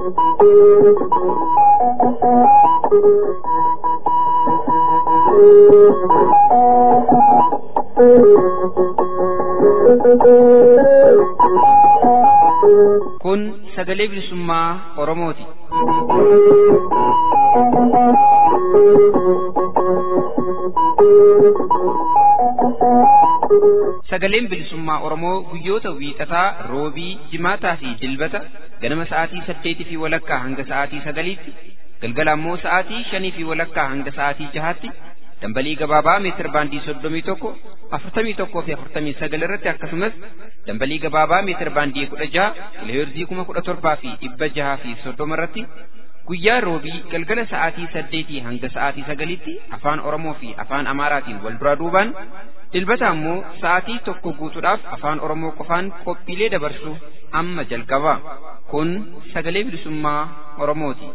Kun sagalee bilisummaa Oromooti. Sagaleen bilisummaa Oromoo guyyoota wiixataa, roobii, jimaataa fi dilbata ganama sa'aatii saddeetii fi walakkaa hanga sa'aatii sagaliitti, galgala ammoo sa'aatii shanii fi walakkaa hanga sa'aatii jahaatti dambalii gabaabaa meetir baandii soddomii tokko afurtamii tokkoo fi afurtamii sagal irratti akkasumas dambalii gabaabaa meetir baandii kudha jaha kiloheerzii kuma kudha torbaa fi dhibba jaha fi soddoma irratti guyyaa roobii galgala sa'aatii saddeetii hanga sa'aatii sagaliitti afaan oromoo fi afaan amaaraatiin wal duraa duubaan dilbata ammoo sa'aatii tokko guutuudhaaf afaan oromoo qofaan qophiilee dabarsu amma jalqaba kun sagalee bilisummaa oromooti.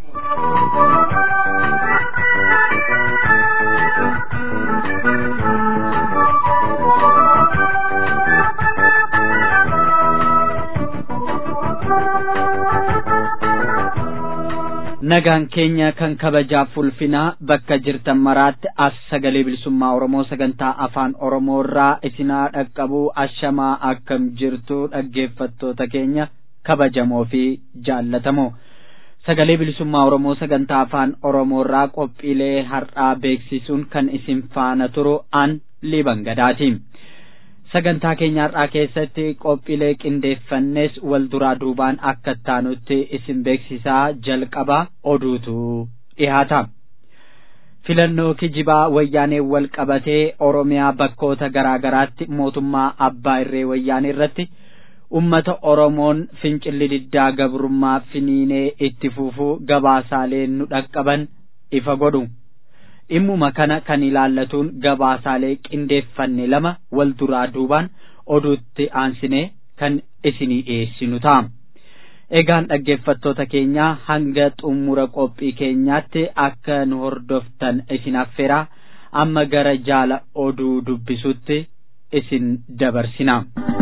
nagaan keenya kan kabajaaf ulfinaa bakka jirtan maraatti as sagalee bilisummaa oromoo sagantaa afaan oromoo irraa isinaa dhaqqabuu ashamaa akkam jirtu dhaggeeffattoota keenya kabajamoo fi jaallatamoo sagalee bilisummaa oromoo sagantaa afaan oromoo irraa qophiilee har'aa beeksisuun kan isin faana turu an liban gadaati. sagantaa keenya har'aa keessatti qophiilee qindeeffannes wal duraa duubaan akka taanutti isin beeksisaa jalqaba oduutu dhihaata. filannoo kijibaa wayyaanee wal qabatee oromiyaa bakkoota garaa garaatti mootummaa abbaa irree wayyaanee irratti ummata oromoon fincilli diddaa gabrummaa finiinee itti fufuu gabaasaalee nu dhaqqaban ifa godhu. dhimmuma kana kan ilaallatuun gabaasaalee qindeeffanne lama wal duraa duubaan oduutti aansinee kan isinii dhiyeessinu ta'a. Egaan dhaggeeffattoota keenyaa hanga xumura qophii keenyaatti akka nu hordoftan isin affeeraa amma gara jaala oduu dubbisutti isin dabarsina.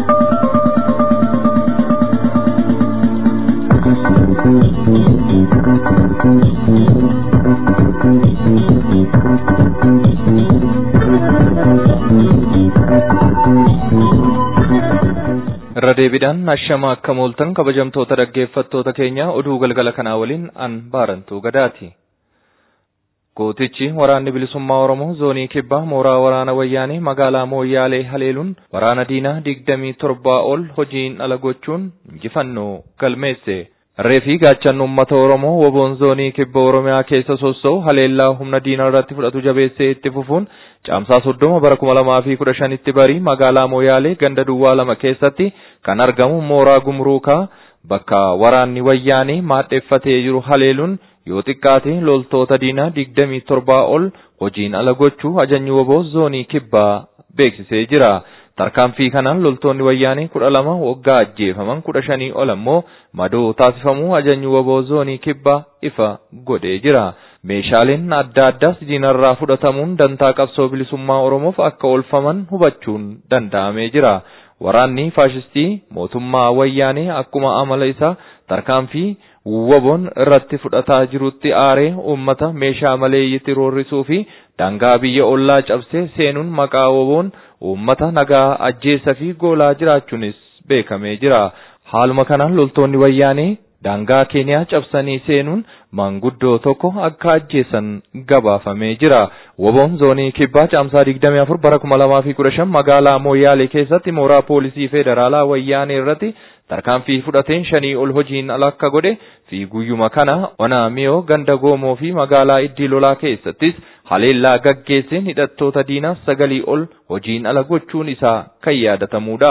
irra deebiidhaan ashama akka mooltan kabajamtoota dhaggeeffattoota keenya oduu galgala kanaa waliin an baarantuu gadaati. Gootichi waraanni bilisummaa Oromoo zoonii kibbaa mooraa waraana wayyaanee magaalaa Mooyyaalee haleeluun waraana diinaa digdamii torbaa ol hojiin ala gochuun injifannoo galmeesse. Reefii gaachanni uummata Oromoo woboon zoonii kibba Oromiyaa keessa sossa'u haleellaa humna diinaa irratti fudhatu jabeessee itti fufuun caamsaa soddoma bara kuma lamaa fi kudha shanitti barii magaalaa Mooyaalee ganda duwwaa lama keessatti kan argamu mooraa gumruukaa bakka waraanni wayyaanee maadheeffatee jiru haleeluun yoo xiqqaate loltoota diinaa digdamii torbaa ol hojiin ala gochuu ajajni woboo zoonii kibbaa beeksisee jira. Tarkaanfii kanaan loltoonni wayyaanee kudha lama waggaa ajjeefaman kudha shanii ol ammoo madoo taasifamuu ajajni woboo zoonii kibbaa ifa godhee jira. Meeshaaleen adda addaas diinarraa fudhatamuun dantaa qabsoo bilisummaa Oromoof akka oolfaman hubachuun danda'amee jira. Waraanni faashistii mootummaa wayyaanee akkuma amala isaa tarkaanfii woboon irratti fudhataa jirutti aaree uummata meeshaa maleeyyitti roorrisuu fi daangaa biyya ollaa cabsee seenuun maqaa woboon uummata nagaa ajjeessa fi goolaa jiraachuunis beekamee jira. Haaluma kanaan loltoonni wayyaanee daangaa keeniyaa cabsanii seenuun manguddoo tokko akka ajjeessan gabaafamee jira. Woboon zoonii kibbaa caamsaa 24 bara 2015 magaalaa Mooyyaalee keessatti mooraa poolisii federaalaa wayyaanee irratti tarkaanfii fudhateen shanii ol hojiin ala akka godhe fi guyyuma kana ona miyoo ganda goomoo fi magaalaa iddii lolaa keessattis haleellaa gaggeesseen hidhattoota diinaa sagalii ol hojiin ala gochuun isaa kan yaadatamudha.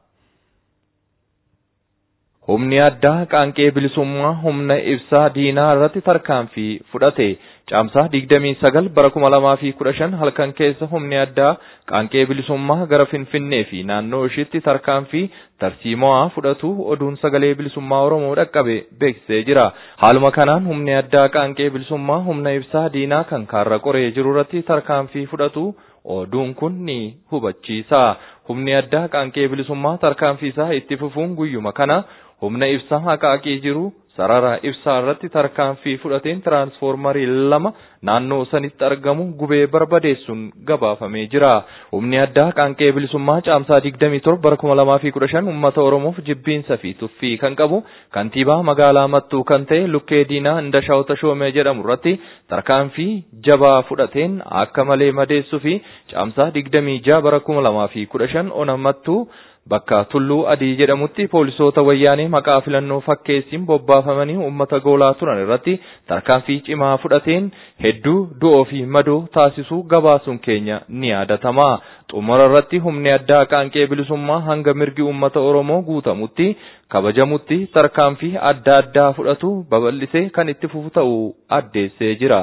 Humni addaa qaanqee bilisummaa humna ibsaa diinaa irratti tarkaanfii fudhate. Caamsaa 29 bara 2015 halkan keessa humni addaa qaanqee bilisummaa gara Finfinnee fi naannoo ishiitti tarkaanfii tarsiimoo fudhatu oduun sagalee bilisummaa Oromoo dhaqqabe beeksisee jira. Haaluma kanaan humni addaa qaanqee bilisummaa humna ibsaa diinaa kan kaarra qoree jiru irratti tarkaanfii fudhatu oduun kun ni hubachiisa. Humni addaa qaanqee bilisummaa tarkaanfii isaa itti fufuun guyyuma kana humna ibsaa haqaaqee jiru sarara ibsaa irratti tarkaanfii fudhateen tiraansfoormarii lama naannoo sanitti argamu gubee barbadeessuun gabaafamee jira. Humni addaa qaanqee bilisummaa caamsaa 27 bara 2015 uummata Oromoof jibbiinsa fi tuffii kan qabu kantiibaa magaalaa Mattuu kan ta'e Lukkee Diinaa Indashaw Tashoomee jedhamu irratti tarkaanfii jabaa fudhateen akka malee madeessuu fi caamsaa 26 bara 2015 ona Mattuu bakka tulluu adii jedhamutti poolisoota wayyaanee maqaa filannoo fakkeessiin bobbaafamanii uummata goolaa turan irratti tarkaanfii cimaa fudhateen hedduu du'oo fi madoo taasisuu gabaasuun keenya ni yaadatama. Xumura irratti humni addaa qaanqee bilisummaa hanga mirgi uummata Oromoo guutamutti kabajamutti tarkaanfii adda addaa fudhatu babal'isee kan itti fufu ta'uu addeessee jira.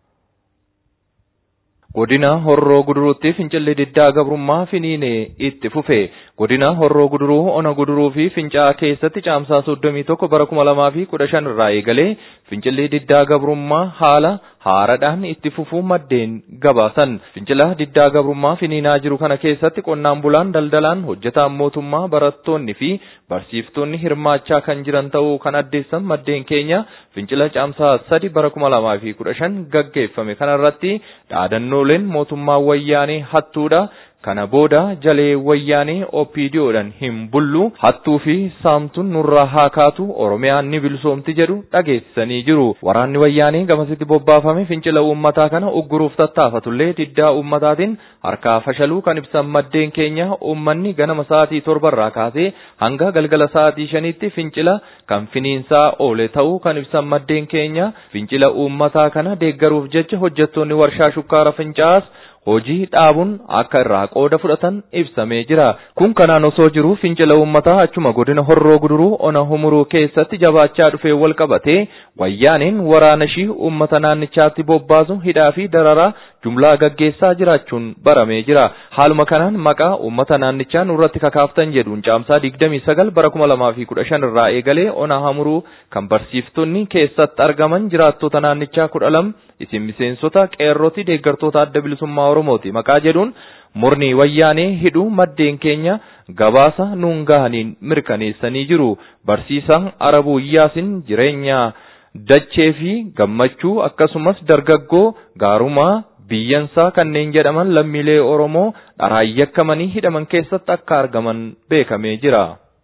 Godina Horroo Guduruutti fincilli diddaa gabrummaa finiinee itti fufe. Godina Horroo Guduruu, Ona Guduruu fi Fincaa keessatti caamsaa 31 bara 2015 irraa eegalee fincilli diddaa gabrummaa haala haaradhaan itti fufuu maddeen gabaasan. Fincila diddaa gabrummaa finiinaa jiru kana keessatti qonnaan bulaan daldalaan hojjetaan mootummaa barattoonni fi barsiiftoonni hirmaachaa kan jiran ta'uu kan addeessan maddeen keenya fincila caamsaa 3 bara 2015 gaggeeffame kanarratti dhaadannooleen mootummaa wayyaanee hattuudha. Kana booda jalee wayyaanee OPDOdhaan hin bullu hattuu fi saamtuun nurraa haa kaatu Oromiyaan ni bilisoomti jedhu dhageessisanii jiru. Waraanni wayyaanee gamasitti bobbaafame fincila uummataa kana ugguruuf tattaafatullee diddaa uummataatiin harkaa fashaluu kan ibsan maddeen keenya uummanni ganama sa'aatii torbarraa kaasee hanga galgala sa'aatii shaniitti fincila kan finiinsaa oole ta'uu kan ibsan maddeen keenya fincila uummataa kana deeggaruuf jecha hojjettoonni warshaa shukkaara fincaas hojii dhaabuun akka irraa qooda fudhatan ibsamee jira. Kun kanaan osoo jiru fincila uummataa achuma godina horroo guduruu ona humuruu keessatti jabaachaa dhufee wal qabatee wayyaaniin waraana ishii uummata naannichaatti bobbaasu hidhaa fi dararaa jumlaa gaggeessaa jiraachuun baramee jira. Haaluma kanaan maqaa uummata naannichaa nurratti kakaaftan jedhuun caamsaa 29 bara 2015 irraa eegalee ona humuruu kan barsiiftonni keessatti argaman jiraattota naannichaa 12 isin miseensota qeerrooti deeggartoota adda bilisummaa Oromooti maqaa jedhuun murni wayyaanee hidhuu maddeen keenya gabaasa nuun gahaniin mirkaneessanii jiru. Barsiisaan Arabuu Iyyaasin jireenya dachee fi gammachuu akkasumas dargaggoo gaarumaa biyyansaa kanneen jedhaman lammiilee Oromoo dharaan yakkamanii hidhaman keessatti akka argaman beekamee jira.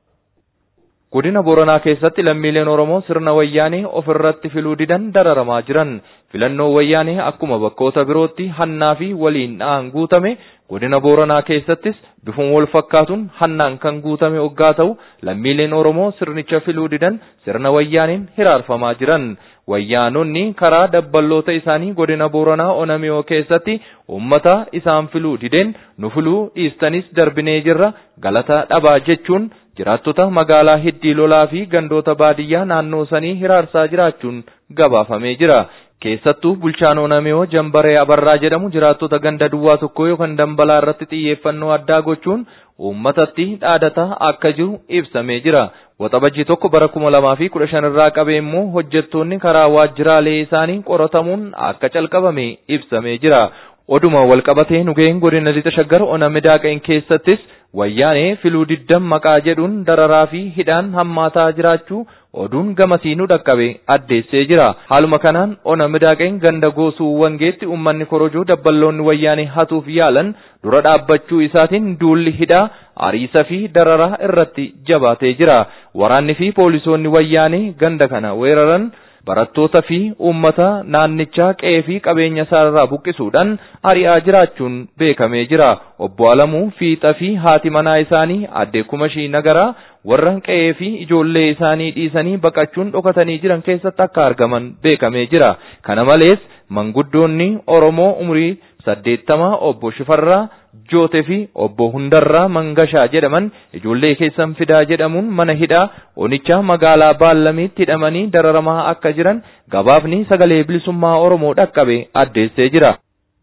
Godina Booranaa keessatti lammiileen Oromoo sirna wayyaanee ofirratti filuu didan dararamaa jiran. Filannoo wayyaanee akkuma bakkoota birootti hannaa fi waliin dha'an guutame godina Booranaa keessattis bifuun wal fakkaatuun hannaan kan guutame oggaa ta'u lammiileen Oromoo sirnicha filuu didan sirna wayyaaneen hiraarfamaa jiran. Wayyaanonni karaa dabballoota isaanii godina Booranaa Onamiyoo keessatti uummata isaan filuu dideen nu filuu dhiistanis darbinee jirra galata dhabaa jechuun jiraattota magaalaa hiddii lolaa fi gandoota baadiyyaa naannoo sanii hiraarsaa jiraachuun gabaafamee jira. Keessattuu bulchaan Onamiyoo Jambaree Abarraa jedhamu jiraattota ganda duwwaa tokko yookaan dambalaa irratti xiyyeeffannoo addaa gochuun uummatatti dhaadataa akka jiru ibsamee jira. Waxabajjii tokko bara kuma lamaa fi kudha shan irraa qabee immoo hojjettoonni karaa waajjiraalee isaanii qoratamuun akka calqabame ibsamee jira. Oduma walqabatee nugeen godina lixa shaggar ona midaaqeen keessattis wayyaanee filuu diddan maqaa jedhuun dararaa fi hidhaan hammaataa jiraachuu oduun gamasii nu dhaqqabe addeessee jira. Haaluma kanaan ona midaaqeen ganda goosuu wangeetti uummanni korojoo dabballoonni wayyaanee hatuuf yaalan dura dhaabbachuu isaatiin duulli hidhaa ariisa fi dararaa irratti jabaatee jira. Waraanni fi poolisoonni wayyaanee ganda kana weeraran barattoota fi uummata naannichaa qe'ee fi qabeenya isaarraa buqqisuudhaan ari'aa jiraachuun beekamee jira. Obbo Alamuu Fiixa fi haati manaa isaanii aadde Kumashii Nagaraa warra qe'ee fi ijoollee isaanii dhiisanii baqachuun dhokatanii jiran keessatti akka argaman beekamee jira. Kana malees manguddoonni Oromoo umurii saddeettamaa obbo Shifarraa Jootee fi obbo Hundarraa Mangashaa jedhaman ijoollee keessan fidaa jedhamuun mana hidhaa onichaa magaalaa Baallamiitti hidhamanii dararamaa akka jiran gabaafni sagalee bilisummaa Oromoo dhaqqabe addeessee jira.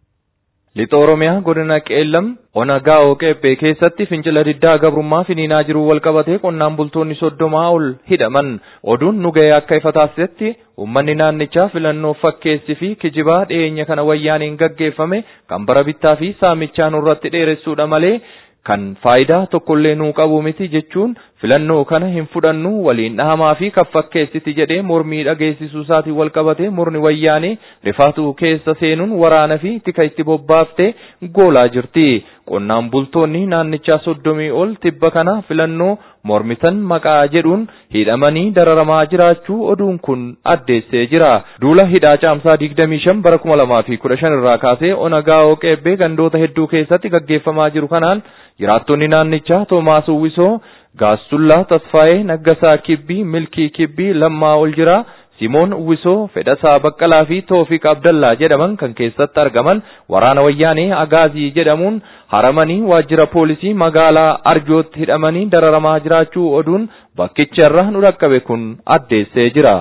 Lixa Oromiyaa godina Qeellam ona gaa'oo qeephee keessatti fincila diddaa gabrummaa finiinaa jiru walqabatee qonnaan bultoonni soddomaa ol hidhaman oduun nu ga'ee akka ifa taasisetti uummanni naannichaa filannoo fakkeessi fi kijibaa dhiyeenya kana wayyaaniin gaggeeffame kan bara bittaa fi saamichaa nurratti dheeressuudha malee kan faayidaa tokkollee nuu qabu miti jechuun filannoo kana hin fudhannu waliin dhahamaa fi kaffakkeessiti jedhee mormii dhageessisuu isaatiin wal qabatee murni wayyaanee rifaatuu keessa seenuun waraana fi tika itti bobbaaftee goolaa jirti. Qonnaan bultoonni naannichaa soddomii ol tibba kana filannoo mormitan maqaa jedhuun hidhamanii dararamaa jiraachuu oduun kun addeessee jira. Duula hidhaa caamsaa 25 bara 2015 irraa kaasee onagaa qeebbee gandoota hedduu keessatti gaggeeffamaa jiru kanaan jiraattonni naannichaa Toomaas Uwwisoo Gaassullaa Tasfaayee Naggasaa Kibbii Milkii Kibbii Lammaa ol jira. Simoon Uwwisoo Fedhasaa Baqqalaa fi Toofiq Abdallaa jedhaman kan keessatti argaman waraana wayyaanee Agaazii jedhamuun haramanii waajjira poolisii magaalaa Arjootti hidhamanii dararamaa jiraachuu oduun bakkicha irraa nu dhaqqabe kun addeessee jira.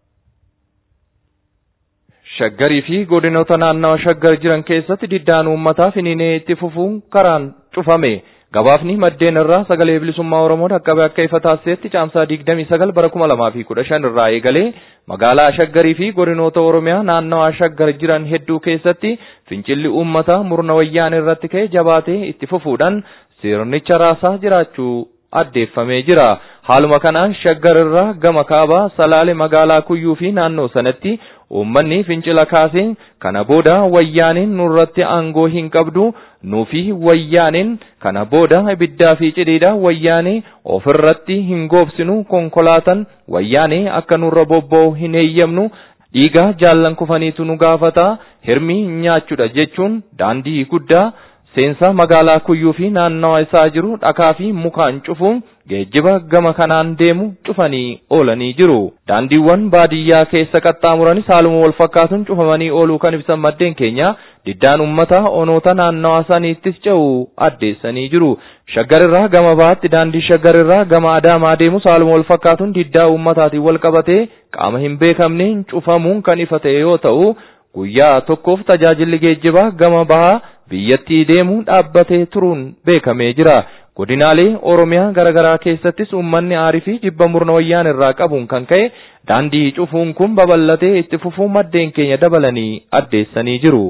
Shaggarii fi godinoota naannawa shaggar jiran keessatti diddaan uummataa finiinee itti fufuun karaan cufame. Gabaafni maddeen irraa sagalee bilisummaa Oromoo dhaqqabe akka ifa taasisetti caamsaa 29 bara 2015 irraa eegalee magaalaa Shaggarii fi godinoota Oromiyaa naannawaa Shaggar jiran hedduu keessatti fincilli uummataa murna wayyaanee irratti ka'e jabaatee itti fufuudhaan sirnicha raasaa jiraachuu addeeffamee jira. Haaluma kanaan Shaggar irraa gama kaabaa Salaale magaalaa Kuyyuu fi naannoo sanatti uummanni fincila kaaseen kana booda wayyaaneen nurratti aangoo hin qabdu nuufi wayyaaneen kana booda ibiddaa fi cidhiidha wayyaanee ofirratti hin goobsinu konkolaatan wayyaanee akka nurra bobba'u hin eeyyamnu dhiiga jaallan kufaniitu nu gaafata hirmi nyaachuudha jechuun daandii guddaa seensa magaalaa kuyyuu fi naannawa isaa jiru dhakaa fi mukaan cufuun geejjiba gama kanaan deemu cufanii oolanii jiru. Daandiiwwan baadiyyaa keessa qaxxaamuranis haaluma wal fakkaatuun cufamanii ooluu kan ibsan maddeen keenya diddaan uummataa onoota naannawa saniittis ce'u addeessanii jiru. Shaggarirraa gama baatti daandii shaggarirraa gama adaamaa deemus haaluma wal fakkaatuun diddaa uummataatiin wal qabatee qaama hin beekamneen cufamuun kan ifa ta'e yoo ta'u guyyaa tokkoof tajaajilli geejjibaa gama bahaa biyyattii deemu dhaabbatee turuun beekamee jira. Godinaalee Oromiyaa garaagaraa keessattis uummanni aarii fi jibba murna wayyaan irraa qabuun kan ka'e daandii cufuun kun babal'atee itti fufuu maddeen keenya dabalanii addeessanii jiru.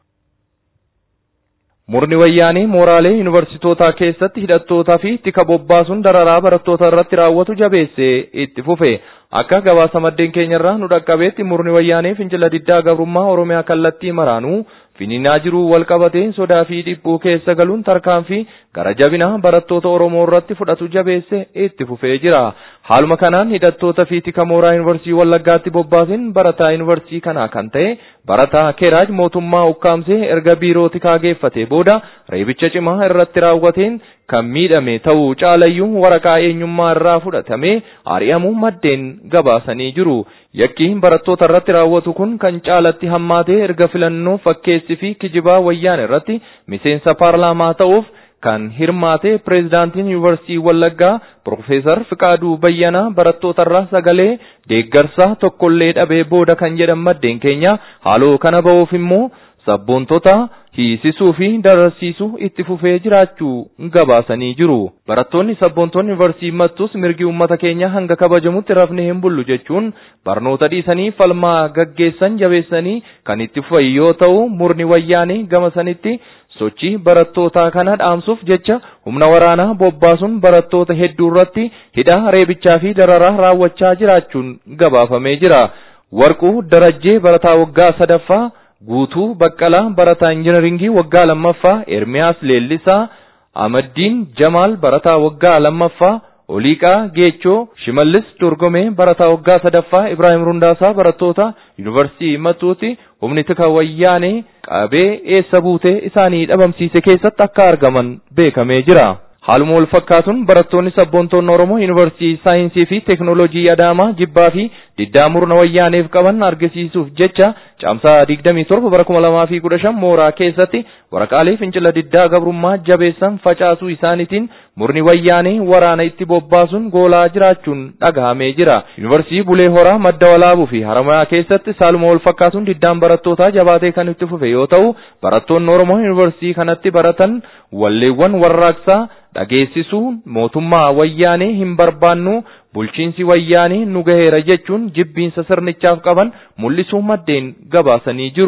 Murni wayyaanii mooraalee yuunivarsiitootaa keessatti hidhattootaa fi tika bobbaasuun dararaa barattoota irratti raawwatu jabeessee itti fufe. Akka gabaasa maddeen keenyarraa nu dhaqqabeetti murni wayyaanee fincila diddaa gabrummaa Oromiyaa kallattii maraanuu finiinaa jiru wal qabatee sodaa fi dhiphuu keessa galuun tarkaanfii gara jabina barattoota Oromoo irratti fudhatu jabeesse itti fufee jira. Haaluma kanaan hidhattoota fi tika mooraa yuunivarsiitii Wallaggaatti bobbaasin barataa yuunivarsiitii kanaa kan ta'e barataa Keraaj mootummaa ukkaamsee erga biiroo tikaa geeffate booda reebicha cimaa irratti raawwateen kan miidhame ta'uu caalayyuu waraqaa eenyummaa irraa fudhatamee ari'amuu maddeen gabaasanii jiru. Yakki barattoota irratti raawwatu kun kan caalatti hammaatee erga filannoo fakkeessi fi kijibaa wayyaan irratti miseensa paarlaamaa ta'uuf kan hirmaate pireezidaantiin yuunivarsiitii Wallaggaa Profeesar Fiqaaduu Bayyanaa barattoota irraa sagalee deeggarsaa tokkollee dhabee booda kan jedhan maddeen keenya haaloo kana ba'uuf immoo sabboontota hiisisuu fi dararsiisuu itti fufee jiraachuu gabaasanii jiru. Barattoonni sabboontonni yuunivarsiitii mattus mirgi uummata keenya hanga kabajamutti rafne hin bullu jechuun barnoota dhiisanii falmaa gaggeessan jabeessanii kan itti fufan yoo ta'u murni wayyaanii gama sanitti sochii barattootaa kana dhaamsuuf jecha humna waraanaa bobbaasuun barattoota hedduu irratti hidhaa reebichaa fi dararaa raawwachaa jiraachuun gabaafamee jira. Warquu Darajjee barataa waggaa sadaffaa Guutuu Baqqalaa barataa injinaringii waggaa lammaffaa Ermiyaas Leellisaa Amaddiin Jamaal barataa waggaa lammaffaa Oliiqaa Geechoo Shimallis Dorgomee barataa waggaa sadaffaa Ibraahim Rundaasaa barattoota Yuunivarsiitii Matuuti humni tika wayyaanee qabee eessa buutee isaanii dhabamsiise keessatti akka argaman beekamee jira. Haaluma wal fakkaatuun barattoonni sabboontoonni Oromoo Yuunivarsiitii Saayinsii fi Teekinooloojii Adaamaa jibbaa fi diddaa murna wayyaaneef qaban argisiisuuf jecha caamsaa 27 bara 2015 mooraa keessatti waraqaalee fincila diddaa gabrummaa jabeessan facaasuu isaaniitiin murni wayyaanee waraana itti bobbaasuun goolaa jiraachuun dhagahamee jira. Yuunivarsiitii Bulee Horaa madda walaabuu fi Haramayaa keessatti saaluma wal fakkaatuun diddaan barattootaa jabaatee kan itti fufe yoo ta'u barattoonni Oromoo Yuunivarsiitii kanatti baratan walleewwan warraaqsaa dhageessisuun mootummaa wayyaanee hin barbaannu bulchiinsi wayyaanee nu gaheera jechuun jibbiinsa sirnichaaf qaban mul'isuu maddeen gabaasanii jiru.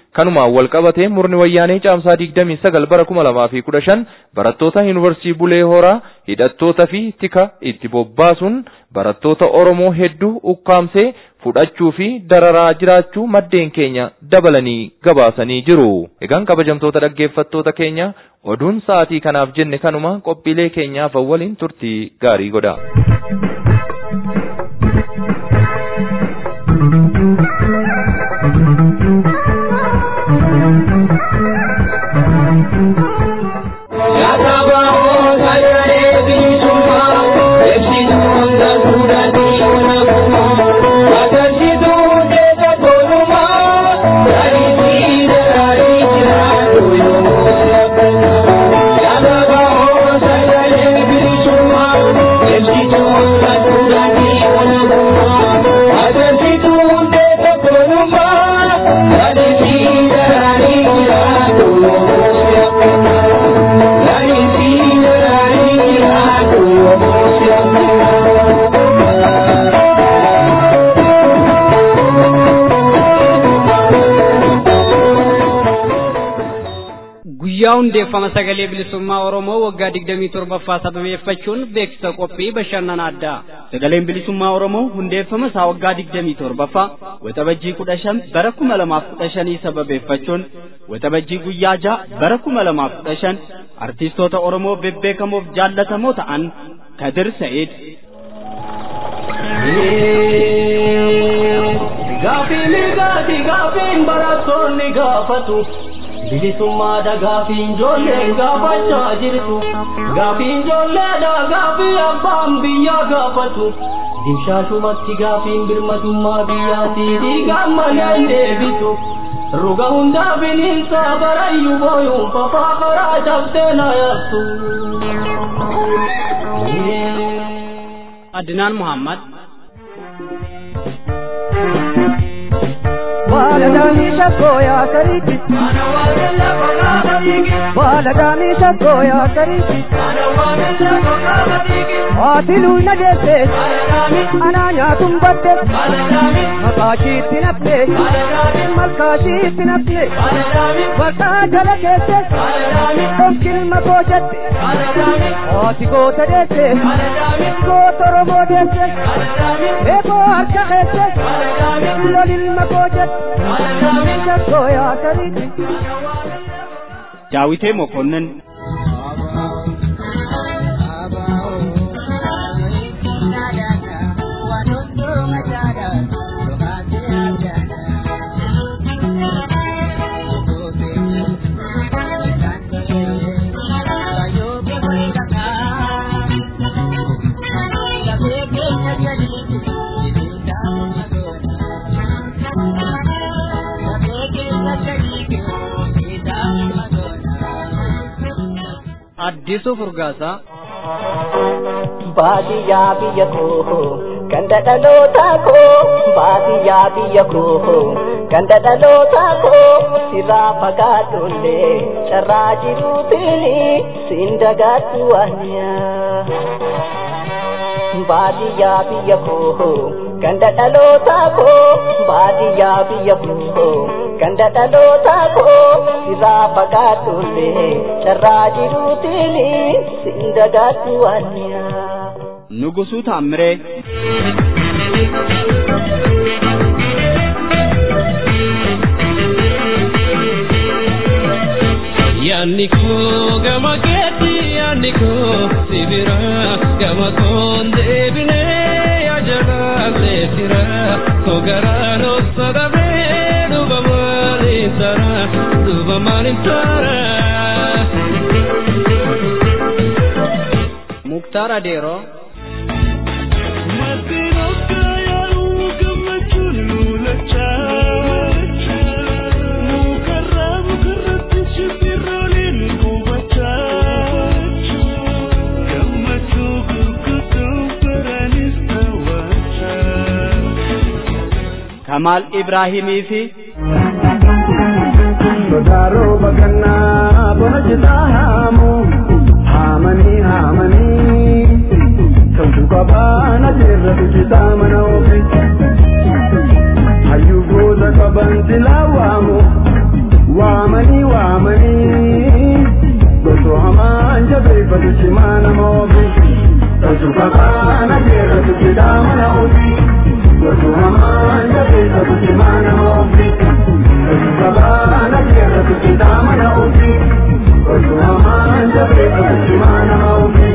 kanumaan wal qabatee murni wayyaanee caamsaa 29 bara 2015 barattoota yuunivarsiitii Bulee Horaa hidhattoota fi tika itti bobbaasuun barattoota Oromoo hedduu ukkaamsee fudhachuu fi dararaa jiraachuu maddeen keenya dabalanii gabaasanii jiru. Egaan kabajamtoota dhaggeeffattoota keenya oduun sa'aatii kanaaf jenne kanuma qophiilee keenyaaf waliin turtii gaarii godha. guyyaa hundeeffama sagalee bilisummaa oromoo waggaa digdamii torbaffaa sababeeffachuun beeksisa qophii bashannana addaa sagaleen bilisummaa oromoo hundeeffama isaa waggaa digdamii torbaffaa waxabajjii kudha shan bara kuma lamaaf kudha shanii sababeeffachuun waxabajjii guyyaa ja'a bara kuma lamaaf kudha shan artiistoota oromoo bebbeekamoof jaallatamoo ta'an kadir sa'id Gaafiin gaati gaafiin barattoonni gaafatu bilisummaadha gaafiin ijoolleen gaafachaa jirtu gaafiin ijoolleedha gaafii abbaan biyyaa gaafatu dimshaashumatti gaafiin birmadummaa biyyaatii dhiigaan maleen deebitu ruga hundaa bineensa barayyuu booyuun fafaa karaa cabsee na yaabtu. adinaan muhammad Waladamisha koya kariki Waladamisha koya kariki Waatilu na deesse Ana nyaatum badde Maqaashiitti nafte Malkaashiitti nafte Warqaa jala keesse Dhonqilma koo jette Waati goota deesse Goota Oromoo deesse Eekoo harka keesse Lolilma koo jette daawitee mokonnin addisuu furgaasaa baadiyyaa biyya koo ganda dhalootaa koo baadiyyaa biyya koo ganda dhalootaa koo sirraa fagaadhullee carraa jiruutiin siin dagaadhu waaniyaa baadiyyaa biyya koo ganda dhalootaa koo baadiyyaa biyya koo ganda dhalootaa koo sirraa fagaadhullee carraa jiruutiin siin dagaadhu waaniyaa. nugusuu taammiree Yaanni koo gama keetti yaanni koo sibira gama koon deebinee yajalallee sira koo garaan osadhabee duba maaliin tara duba maaliin tara. muktaar adeeroo kamaal ibraahimii fi Sodaaroo bakannaa bona citaa haamu haamanii haamanii toltu qabaana jeerratu citaa mana ofi hayyuu booda qaban silaa waamu baana jeeratu jedhaa mana ofii gosu hamaan jabeessatu cimaa nama ofii gosu baana jeeratu jedhaa mana ofii gosu hamaan jabeessatu cimaa nama ofii.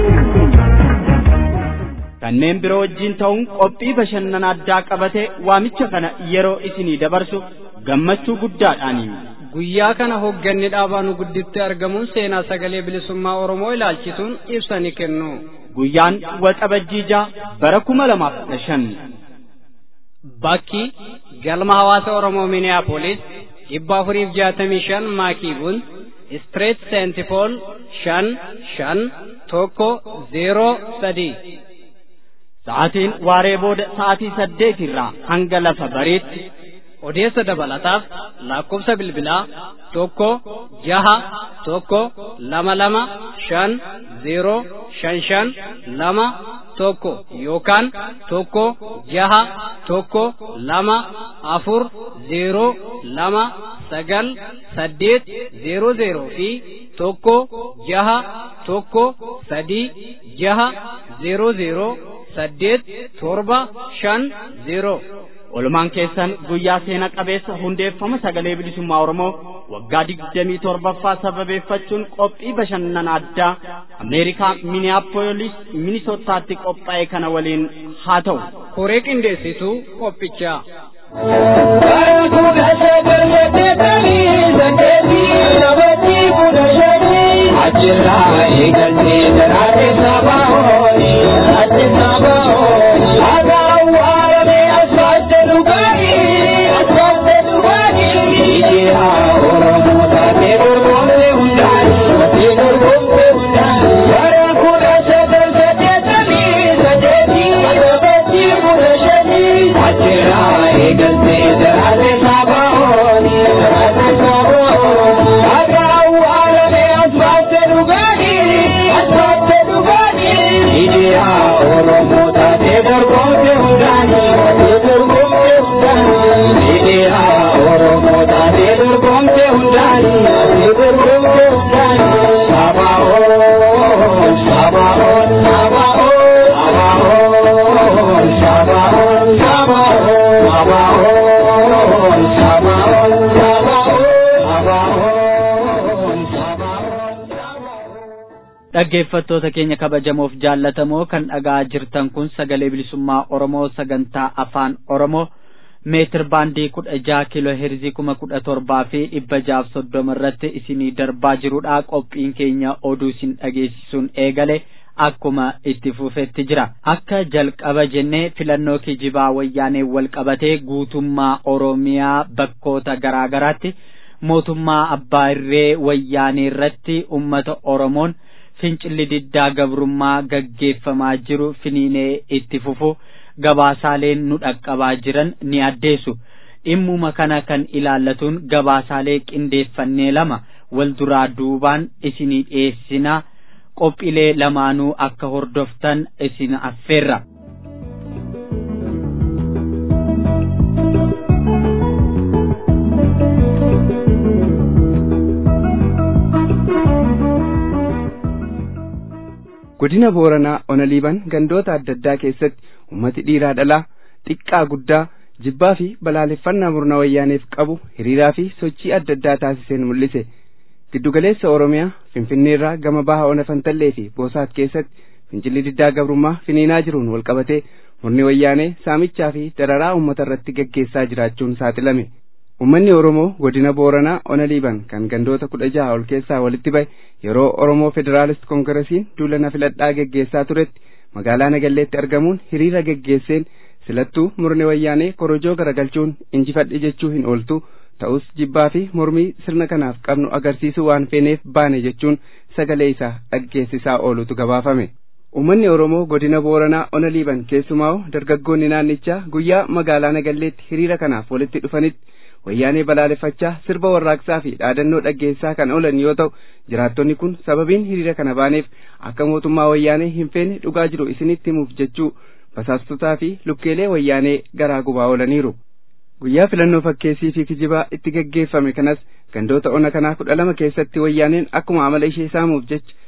kanneen biroo wajjin ta'uun qophii bashannana addaa qabatee waamicha kana yeroo isinii dabarsu gammachuu guddaadhaani. Guyyaa kana hoogganni dhaabaanu gudditti argamuun seenaa sagalee bilisummaa Oromoo ilaalchisuun ibsa ni kennu. Guyyaan waxabajjii ja'a bara kuma lamaaf kudha shan. Bakki galma hawaasa Oromoo Minneapolis dhibba afuriif jaatamii shan maakiibuun Street Saint Paul shan shan tokko zeeroo sadii. Sa'aatiin waaree booda sa'aatii saddeet irraa hanga lafa bariitti odeessa dabalataaf lakkoofsa bilbilaa tokko jaha tokko lama lama shan zeeroo shan shan lama tokko yookaan tokko jaha tokko lama afur zeeroo lama sagal saddeet zeeroo zeeroo fi tokko jaha tokko sadii jaha zeeroo zeeroo saddeet torba shan zeeroo. Olumaan keessan guyyaa seena qabeessa hundeeffama sagalee bilisummaa Oromoo waggaa digdamii torbaffaa sababeeffachuun qophii bashannana addaa Ameerikaa Minneapolis Minisootaatti qophaa'e kana waliin haa ta'u. Koree qindeessituu qophichaa. Ajirraa eegaltee daraaree sabaa horii ati sabaa horii agaan waarame asfaalte dhugaatii asfaalte dhugaatii ijaa oromoo taatee dorgomte hundaanii taatee dorgomte hundaanii bara kudha sagal saddeetamii saddeetii sabatii kudha shanii ajirraa eegaltee daraaree sabaa horii daraaree sabaa horii agaan waarame asfaalte dhugaatii asfaalte dhugaatii ijaa oromoo taatee dorgomte hundaanii taatee dorgomte hundaanii ijaa oromoo taatee dorgomte hundaanii taatee dorgomte hundaanii sabaa'oon sabaa'oon sabaa'oon sabaa'oon sabaa'oon sabaa'oon sabaa'oon sabaa'oon sabaa'oon sabaa'oon dhaggeeffattoota keenya kabajamoof jaallatamoo kan dhaga'aa jirtan kun sagalee bilisummaa oromoo sagantaa afaan oromoo meetir baandii kudha jaha kiiloo heerzii kuma kudha torbaa fi dhibba jaaf soddoma irratti isinii darbaa jirudha qophiin keenya oduu isin dhageessisuun eegale akkuma itti fufetti jira akka jalqaba jennee filannoo kijibaa wayyaanee wal qabatee guutummaa oromiyaa bakkoota garaa garaatti mootummaa abbaa irree wayyaanee irratti ummata oromoon fincilli diddaa gabrummaa gaggeeffamaa jiru finiinee itti fufu gabaasaaleen nu dhaqqabaa jiran ni addeessu dhimmuma kana kan ilaallatuun gabaasaalee qindeeffannee lama wal duraa duubaan isinii dhiyeessinaa qophiilee lamaanuu akka hordoftan isin affeerra. godina booranaa onaliiban gandoota adda addaa keessatti ummati dhiiraa dhalaa xiqqaa guddaa jibbaa fi balaaleffannaa murna wayyaaneef qabu hiriiraa fi sochii adda addaa taasiseen mul'ise giddugaleessa oromiyaa finfinneerraa gama baha ona fantallee fi boosaat keessatti fincilli diddaa gabrummaa finiinaa jiruun walqabatee murni wayyaanee saamichaa fi dararaa uummata irratti gaggeessaa jiraachuun saaxilame ummanni oromoo godina booranaa ona liiban kan gandoota kudha jaha ol keessaa walitti bahe yeroo oromoo federaalist koongresiin duulana filadhaa geggeessaa turetti magaalaa nagalleetti argamuun hiriira geggeesseen silattuu murni wayyaanee korojoo garagalchuun injifadhe jechuu hin ooltu ta'us jibbaa fi mormii sirna kanaaf qabnu agarsiisuu waan feeneef baane jechuun sagalee isaa dhaggeessisaa oolutu gabaafame. Uummanni Oromoo godina Booranaa ona liiban keessumaa dargaggoonni naannichaa guyyaa magaalaa Nagalleetti hiriira kanaaf walitti dhufanitti wayyaanee balaaleffachaa sirba warraaqsaa fi dhaadannoo dhaggeessaa kan oolan yoo ta'u jiraattonni kun sababiin hiriira kana baaneef akka mootummaa wayyaanee hin feene dhugaa jiru isinitti himuuf jechuu basaastotaa fi lukkeelee wayyaanee garaa gubaa oolaniiru. Guyyaa filannoo fakkeessii fi kijibaa itti gaggeeffame kanas gandoota ona kanaa kudha lama keessatti wayyaaneen akkuma amala ishee saamuuf jecha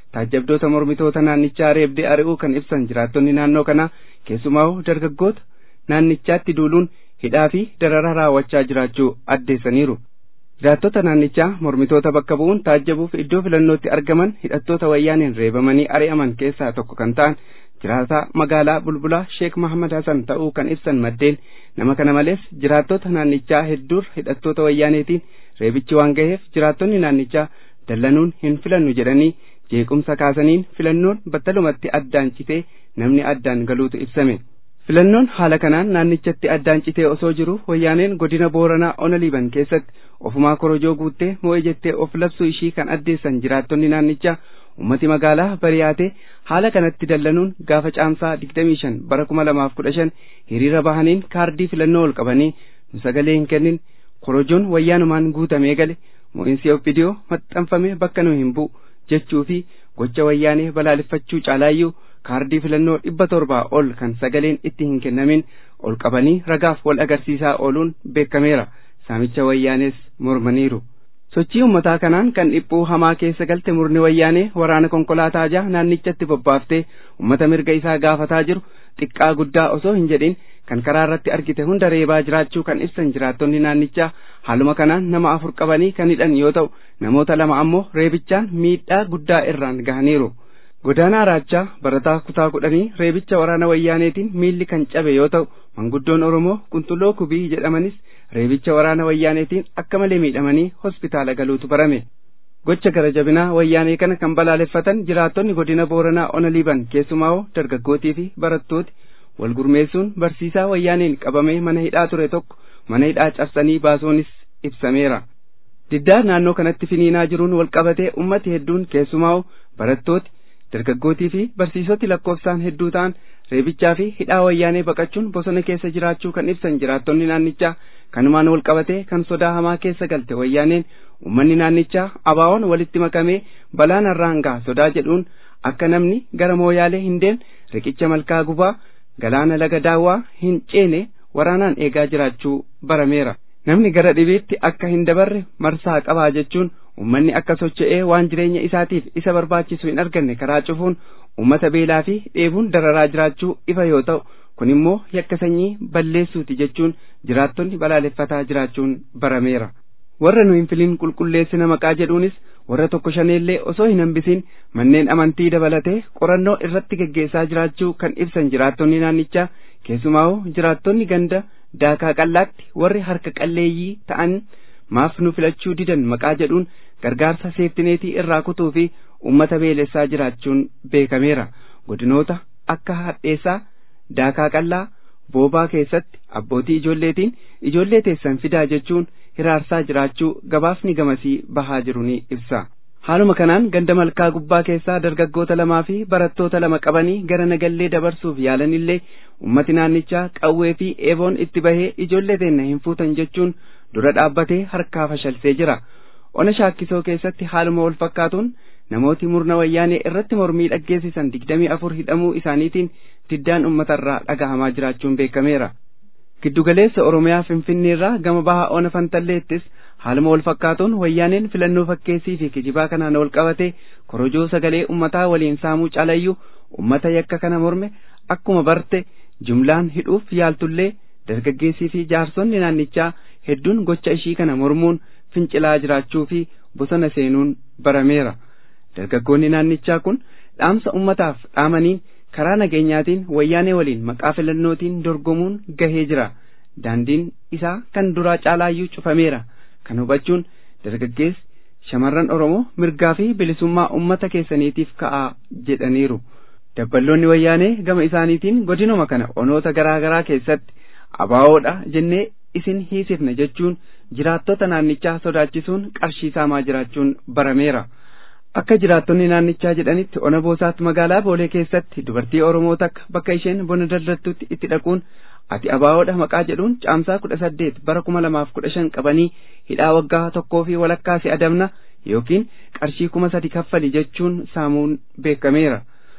taajjabdoota mormitoota naannichaa reebdee ari'uu kan ibsan jiraattonni naannoo kanaa keessumaa dargaggoota naannichaatti duuluun hidhaa fi dararaa raawwachaa jiraachuu addeessaniiru. Jiraattota naannichaa mormitoota bakka bu'uun taajjabuuf iddoo filannootti argaman hidhattoota wayyaaniin reebamanii ari'aman keessaa tokko kan ta'an jiraataa magaalaa bulbulaa Sheek Mahamad Hasan ta'uu kan ibsan maddeen nama kana malees jiraattota naannichaa hedduur hidhattoota wayyaaneetiin reebichi waan gaheef jiraattonni naannichaa dallanuun hin filannu jedhanii jeequmsa kaasaniin filannoon battalumatti addaan citee namni addaan galuutu ibsame. Filannoon haala kanaan naannichatti addaan citee osoo jiru wayyaaneen godina Booranaa Ona Liiban keessatti ofumaa korojoo guuttee moo'ee jettee of labsuu ishii kan addeessan jiraattonni naannichaa ummati magaalaa bariyaatee haala kanatti dallanuun gaafa caamsaa 25 bara 2015 hiriira bahaniin kaardii filannoo ol qabanii nu sagalee hin kennin korojoon wayyaanumaan guutamee gale mo'iinsi obbidiyoo maxxanfame bakka nu hin bu'u jechuu fi gocha wayyaanee balaaleffachuu caalaayyuu kaardii filannoo dhibba torbaa ol kan sagaleen itti hin kennamin ol qabanii ragaaf wal agarsiisaa ooluun beekameera saamicha wayyaanees mormaniiru. sochii ummataa kanaan kan dhiphuu hamaa keessa galte murni wayyaanee waraana konkolaataa jaha naannichatti bobbaaftee ummata mirga isaa gaafataa jiru xiqqaa guddaa osoo hin jedhin kan karaa irratti argite hunda reebaa jiraachuu kan ibsan jiraattonni naannichaa haaluma kanaan nama afur qabanii kan hidhan yoo ta'u namoota lama ammoo reebichaan miidhaa guddaa irraan gahaniiru. Godaanaa Raachaa barataa kutaa kudhanii reebicha waraana wayyaaneetiin miilli kan cabe yoo ta'u manguddoon Oromoo Qunxulloo Kubii jedhamanis reebicha waraana wayyaaneetiin akka malee miidhamanii hospitaala galuutu barame. Gocha gara jabinaa wayyaanee kana kan balaaleffatan jiraattonni godina Booranaa Ona Liiban keessumaa dargaggootii fi barattooti wal gurmeessuun barsiisaa wayyaaneen qabamee mana hidhaa ture tokko mana hidhaa cabsanii baasuunis ibsameera. Diddaa naannoo kanatti finiinaa jiruun wal qabatee ummati hedduun keessumaa barattooti dargaggootii fi barsiisoti lakkoofsaan hedduu ta'an reebichaa fi hidhaa wayyaanee baqachuun bosona keessa jiraachuu kan ibsan jiraattonni naannichaa kanumaan wal qabatee kan sodaa hamaa keessa galte wayyaaneen ummanni naannichaa abaawoon walitti makamee balaan irraan ga'a sodaa jedhuun akka namni gara mooyaalee hin deemne riqicha malkaa gubaa galaana laga daawwaa hin ceene waraanaan eegaa jiraachuu barameera. Namni gara dhibiitti akka hin dabarre marsaa qabaa jechuun ummanni akka socho'ee waan jireenya isaatiif isa barbaachisu hin arganne karaa cufuun ummata beelaa fi dheebuun dararaa jiraachuu ifa yoo ta'u kun immoo yakka sanyii balleessuuti jechuun jiraattonni balaaleffataa jiraachuun barameera. Warra nu hin filin qulqulleessina maqaa jedhuunis warra tokko shaneellee osoo hin hambisin manneen amantii dabalatee qorannoo irratti geggeessaa jiraachuu kan ibsan jiraattonni naannichaa keessumaa jiraattonni ganda daakaa qallaatti warri harka qalleeyyii ta'an maaf nu filachuu didan maqaa jedhuun gargaarsa seeftineetii irraa kutuu fi ummata beelessaa jiraachuun beekameera godinoota akka hadheessaa daakaa qallaa boobaa keessatti abbootii ijoolleetiin ijoollee teessan fidaa jechuun hiraarsaa jiraachuu gabaafni gamasii bahaa jiru ni ibsa. Haaluma kanaan ganda malkaa gubbaa keessaa dargaggoota lamaa fi barattoota lama qabanii gara nagallee dabarsuuf yaalanillee ummati naannichaa qawwee fi eeboon itti bahee ijoollee teenna hin fuutan jechuun dura dhaabbatee harkaa fashalsee jira. Ona shaakkisoo keessatti haaluma wal fakkaatuun namooti murna wayyaanee irratti mormii dhaggeessisan digdamii afur hidhamuu isaaniitiin diddaan uummatarraa dhagahamaa jiraachuun beekameera. Giddugaleessa Oromiyaa Finfinneerraa gama bahaa Ona Fantalleettis haaluma wal fakkaatuun wayyaaneen filannoo fakkeessii fi kijibaa kanaan wal qabate korojoo sagalee ummataa waliin saamuu caalayyuu ummata yakka kana morme akkuma barte jumlaan hidhuuf yaaltullee dargaggeessii fi jaarsonni naannichaa hedduun gocha ishii kana mormuun fincilaa jiraachuu fi bosona seenuun barameera. Dargaggoonni naannichaa kun dhaamsa ummataaf dhaamaniin karaa nageenyaatiin wayyaanee waliin maqaa filannootiin dorgomuun gahee jira. Daandiin isaa kan duraa caalaayyuu cufameera. Kan hubachuun dargaggeessi shamarran Oromoo mirgaa fi bilisummaa ummata keessaniitiif ka'aa jedhaniiru. Dabballoonni wayyaanee gama isaaniitiin godinuma kana onoota garaa garaa keessatti abaawoodha jennee isin hiisifna jechuun jiraattota naannichaa sodaachisuun qarshii saamaa jiraachuun barameera. Akka jiraattonni naannichaa jedhanitti ona boosaatti magaalaa Boolee keessatti dubartii Oromoo takka bakka isheen bona daldaltutti itti dhaquun ati abaawoodha maqaa jedhuun caamsaa kudha saddeet bara kuma lamaaf kudha shan qabanii hidhaa waggaa tokkoo fi walakkaa si adabna yookiin qarshii kuma sadi kaffali jechuun saamuun beekameera.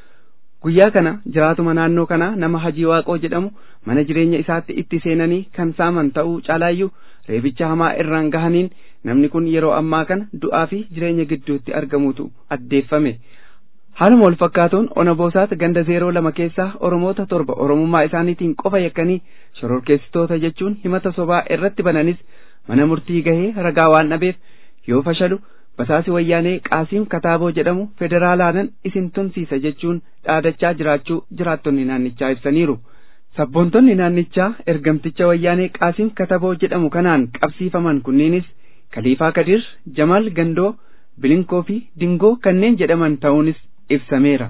Guyyaa kana jiraatuma naannoo kanaa nama hajii waaqoo jedhamu mana jireenya isaatti itti seenanii kan saaman ta'uu caalaayyuu reebicha hamaa irraan gahaniin namni kun yeroo ammaa kana du'aa fi jireenya gidduutti argamutu addeeffame. haaluma wal fakkaatuun ona boosaat ganda zeeroo lama keessaa oromoota torba oromummaa isaaniitiin qofa yakkanii shororkeessitoota jechuun himata sobaa irratti bananis mana murtii gahee ragaa waan dhabeef yoo fashalu basaasi wayyaanee qaasiim kataaboo jedhamu federaalaanan isin tumsiisa jechuun dhaadachaa jiraachuu jiraattonni naannichaa ibsaniiru. sabboontonni naannichaa ergamticha wayyaanee qaasiim kataboo jedhamu kanaan qabsiifaman kunniinis kaliifaa kadir jamaal gandoo bilinkoo fi dingoo kanneen jedhaman ta'uunis ibsameera.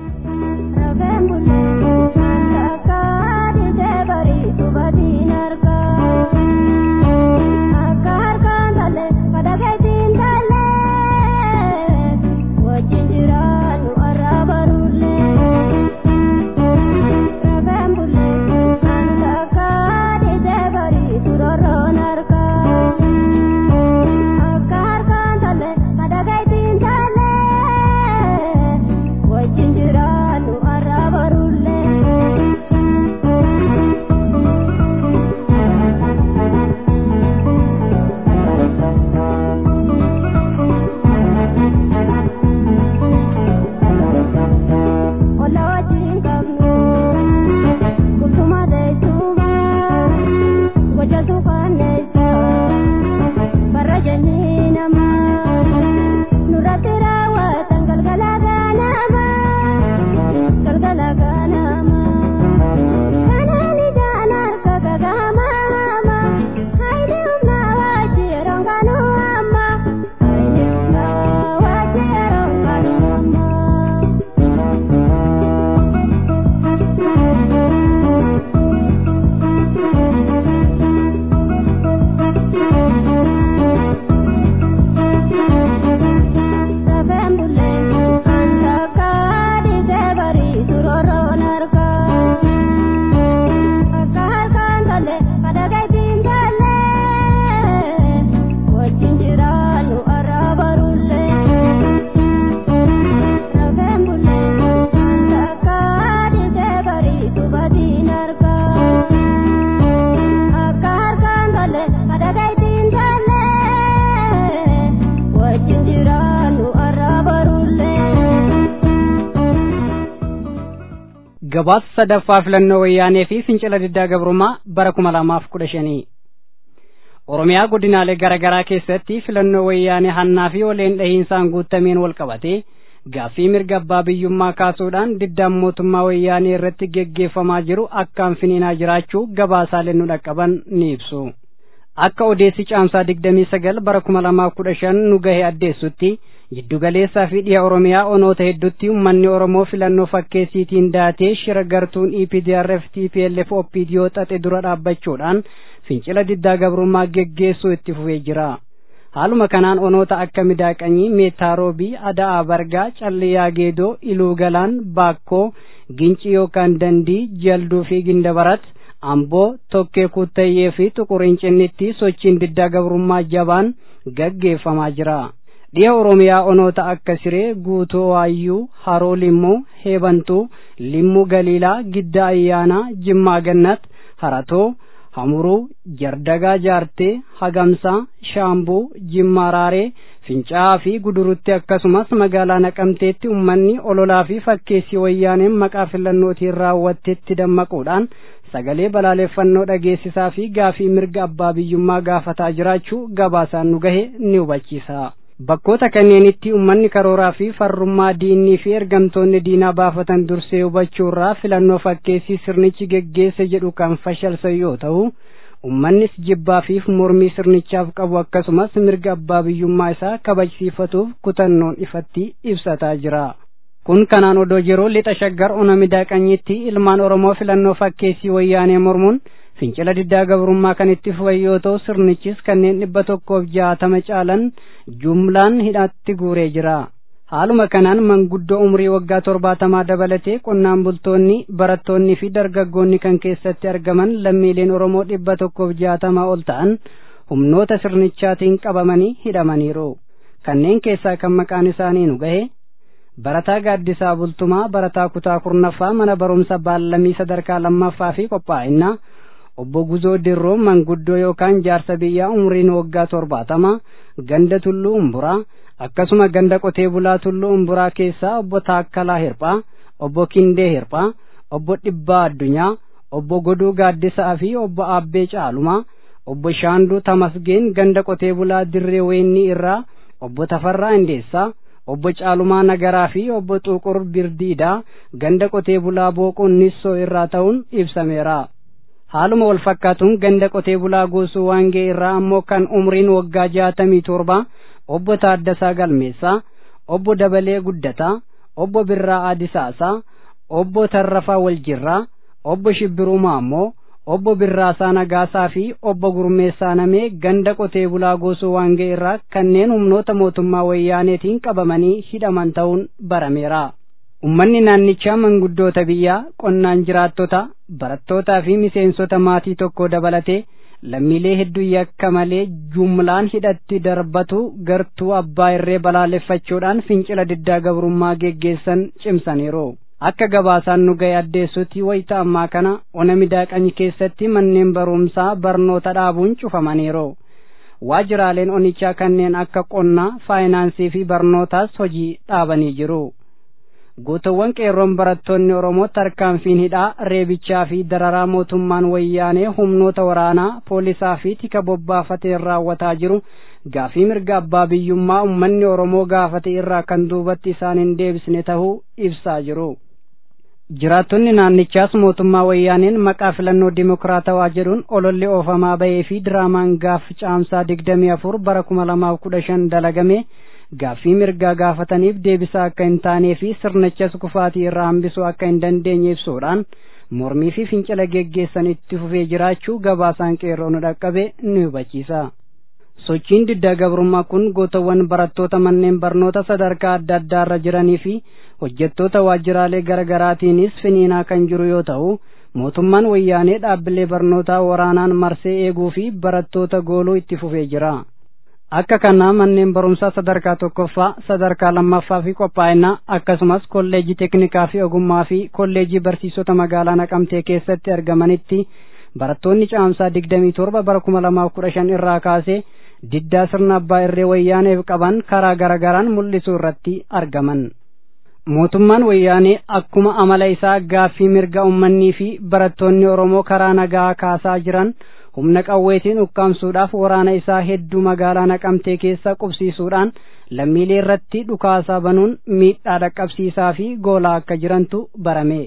gabaasa sadaffaa filannoo wayyaanee fi fincila diddaa gabrummaa bara kuma lamaaf kudha shanii oromiyaa godinaalee garaa garaa keessatti filannoo wayyaanee hannaa fi oleen dhahiinsaan guutameen wal qabatee gaaffii mirga abbaa biyyummaa kaasuudhaan diddaan mootummaa wayyaanee irratti geggeeffamaa jiru akkaan finiinaa jiraachuu gabaasaaleen nu dhaqqaban ni ibsu akka odeessi caamsaa digdamii sagal bara kuma lamaaf kudha shan nu gahe addeessutti giddugaleessaa fi dhiha oromiyaa onoota hedduutti uummanni oromoo filannoo fakkeessiitiin daatee shira gartuun EPDRF TPLF OPDO xaxe dura dhaabbachuudhaan fincila diddaa gabrummaa geggeessuu itti fufee jira. Haaluma kanaan onoota akka midaaqanyii meetaarobii ada'aa bargaa calliyaa geedoo iluu galaan baakkoo ginci yookaan dandii jalduu fi gindabarat amboo tokkee kuttayyee fi tuqurincinnitti sochiin diddaa gabrummaa jabaan gaggeeffamaa jira. dhiha oromiyaa onoota akka siree guutuu waayyuu haroo limmuu heebantuu limmuu galiilaa gidda ayyaanaa jimmaa gannat haratoo hamuruu jardagaa jaartee hagamsaa shaambuu jimmaa raaree fincaa'aa fi gudurutti akkasumas magaalaa naqamteetti ummanni ololaa fi fakkeessii wayyaaneen maqaa filannootiin raawwatteetti dammaquudhaan sagalee balaaleffannoo dhageessisaa fi gaafii mirga abbaa biyyummaa gaafataa jiraachuu gabaasaan nu gahe ni hubachiisa. bakkoota kanneenitti ummanni karooraa fi farrummaa diinnii fi ergamtoonni diinaa baafatan dursee hubachuurraa filannoo fakkeessii sirnichi geggeesse jedhu kan fashalsan yoo ta'u ummannis jibbaa fi mormii sirnichaaf qabu akkasumas mirga abbaa biyyummaa isaa kabajsiifatuuf kutannoon ifatti ibsataa jira. kun kanaan odoo yeroo lixa shaggar ona midaaqanyitti ilmaan oromoo filannoo fakkeessii wayyaanee mormuun fincila diddaa gabrummaa kan itti fufan yoo ta'u sirnichis kanneen dhibba tokkoof jaatama caalan jumlaan hidhaatti guuree jira. haaluma kanaan manguddoo umrii waggaa torbaatamaa dabalatee qonnaan bultoonni barattoonni fi dargaggoonni kan keessatti argaman lammiileen oromoo dhibba tokkoof jaatamaa ol ta'an humnoota sirnichaatiin qabamanii hidhamaniiru kanneen keessaa kan maqaan isaanii nu gahe barataa gaaddisaa bultumaa barataa kutaa kurnaffaa mana barumsa baallamii sadarkaa lammaffaa fi qophaa'inaa obbo Guzoo Dirroo manguddoo yookaan jaarsa biyyaa umriin waggaa torbaatama ganda tulluu umburaa akkasuma ganda qotee bulaa tulluu umburaa keessaa obbo Taakkalaa Hirphaa obbo Kindee Hirphaa obbo Dhibbaa Addunyaa obbo Goduu Gaaddisaa fi obbo Aabbee Caalumaa obbo Shaanduu Tamasgeen ganda qotee bulaa Dirree Weennii irraa obbo Tafarraa Indeessaa obbo Caalumaa Nagaraa fi obbo Xuqur Birdiidaa ganda qotee bulaa Booqoon Nissoo irraa ta'uun ibsameera. Haaluma wal fakkaatuun ganda qotee bulaa Goosuu Waangee irraa ammoo kan umriin waggaa jaatamii torba obbo Taaddasaa Galmeessaa, obbo Dabalee Guddataa, obbo Birraa Adisaasaa, obbo Tarrafaa Waljirraa, obbo Shibbiruu Maammoo, obbo Birraasaa Nagaasaa fi obbo Gurmeessaa Namee ganda qotee bulaa Goosuu Waangee irraa kanneen humnoota mootummaa wayyaaneetiin qabamanii hidhaman ta'uun barameera. Ummanni naannichaa manguddoota biyyaa qonnaan jiraattota barattootaa fi miseensota maatii tokko dabalatee lammiilee hedduu yakka malee jumlaan hidhatti darbatu gartuu abbaa irree balaaleffachuudhaan fincila diddaa gabrummaa geggeessan cimsaniiru. Akka gabaasaan nu ga'e addeessutti wayita ammaa kana ona midaaqany keessatti manneen barumsaa barnoota dhaabuun cufamaniiru. Waajjiraaleen onichaa kanneen akka qonnaa, faayinaansii fi barnootaas hojii dhaabanii jiru. Gootawwan qeerroon barattoonni Oromoo tarkaanfiin hidhaa reebichaa fi dararaa mootummaan wayyaanee humnoota waraanaa poolisaa fi tika bobbaafateen raawwataa jiru gaafii mirga abbaa biyyummaa ummanni Oromoo gaafate irraa kan duubatti isaan hin deebisne tahuu ibsaa jiru. Jiraattonni naannichaas mootummaa wayyaaneen maqaa filannoo dimokiraatawaa jedhuun ololli oofamaa bahee fi diraamaan gaaf caamsaa digdamii afur bara kuma lamaaf kudha shan dalagame gaaffii mirgaa gaafataniif deebisaa akka hin taanee fi sirnichas kufaatii irraa hambisuu akka hin dandeenye ibsuudhaan mormii fi fincila geggeessan itti fufee jiraachuu gabaasaan qeerroo nu dhaqqabe ni hubachiisa. Sochiin diddaa gabrummaa kun gootawwan barattoota manneen barnoota sadarkaa adda addaa irra jiranii fi hojjettoota waajjiraalee garaagaraatiinis finiinaa kan jiru yoo ta'u mootummaan wayyaanee dhaabbilee barnootaa waraanaan marsee eeguu fi barattoota gooluu itti fufee jira. akka kanaa manneen barumsaa sadarkaa tokkoffaa sadarkaa lammaffaa fi qophaa'inaa akkasumas kolleejii teknikaa fi ogummaa fi kolleejii barsiisota magaalaa naqamtee keessatti argamanitti barattoonni caamsaa digdamii torba bara kuma lamaaf kudha shan irraa kaasee diddaa sirna abbaa irree wayyaaneef qaban karaa garagaraan mul'isuu irratti argaman. mootummaan wayyaanee akkuma amala isaa gaaffii mirga ummannii fi barattoonni oromoo karaa nagaa kaasaa jiran humna qawweetiin ukkaamsuudhaaf waraana isaa hedduu magaalaa naqamtee keessa qubsiisuudhaan lammiilee irratti dhukaasaa banuun miidhaa dhaqqabsiisaa fi goolaa akka jirantu barame.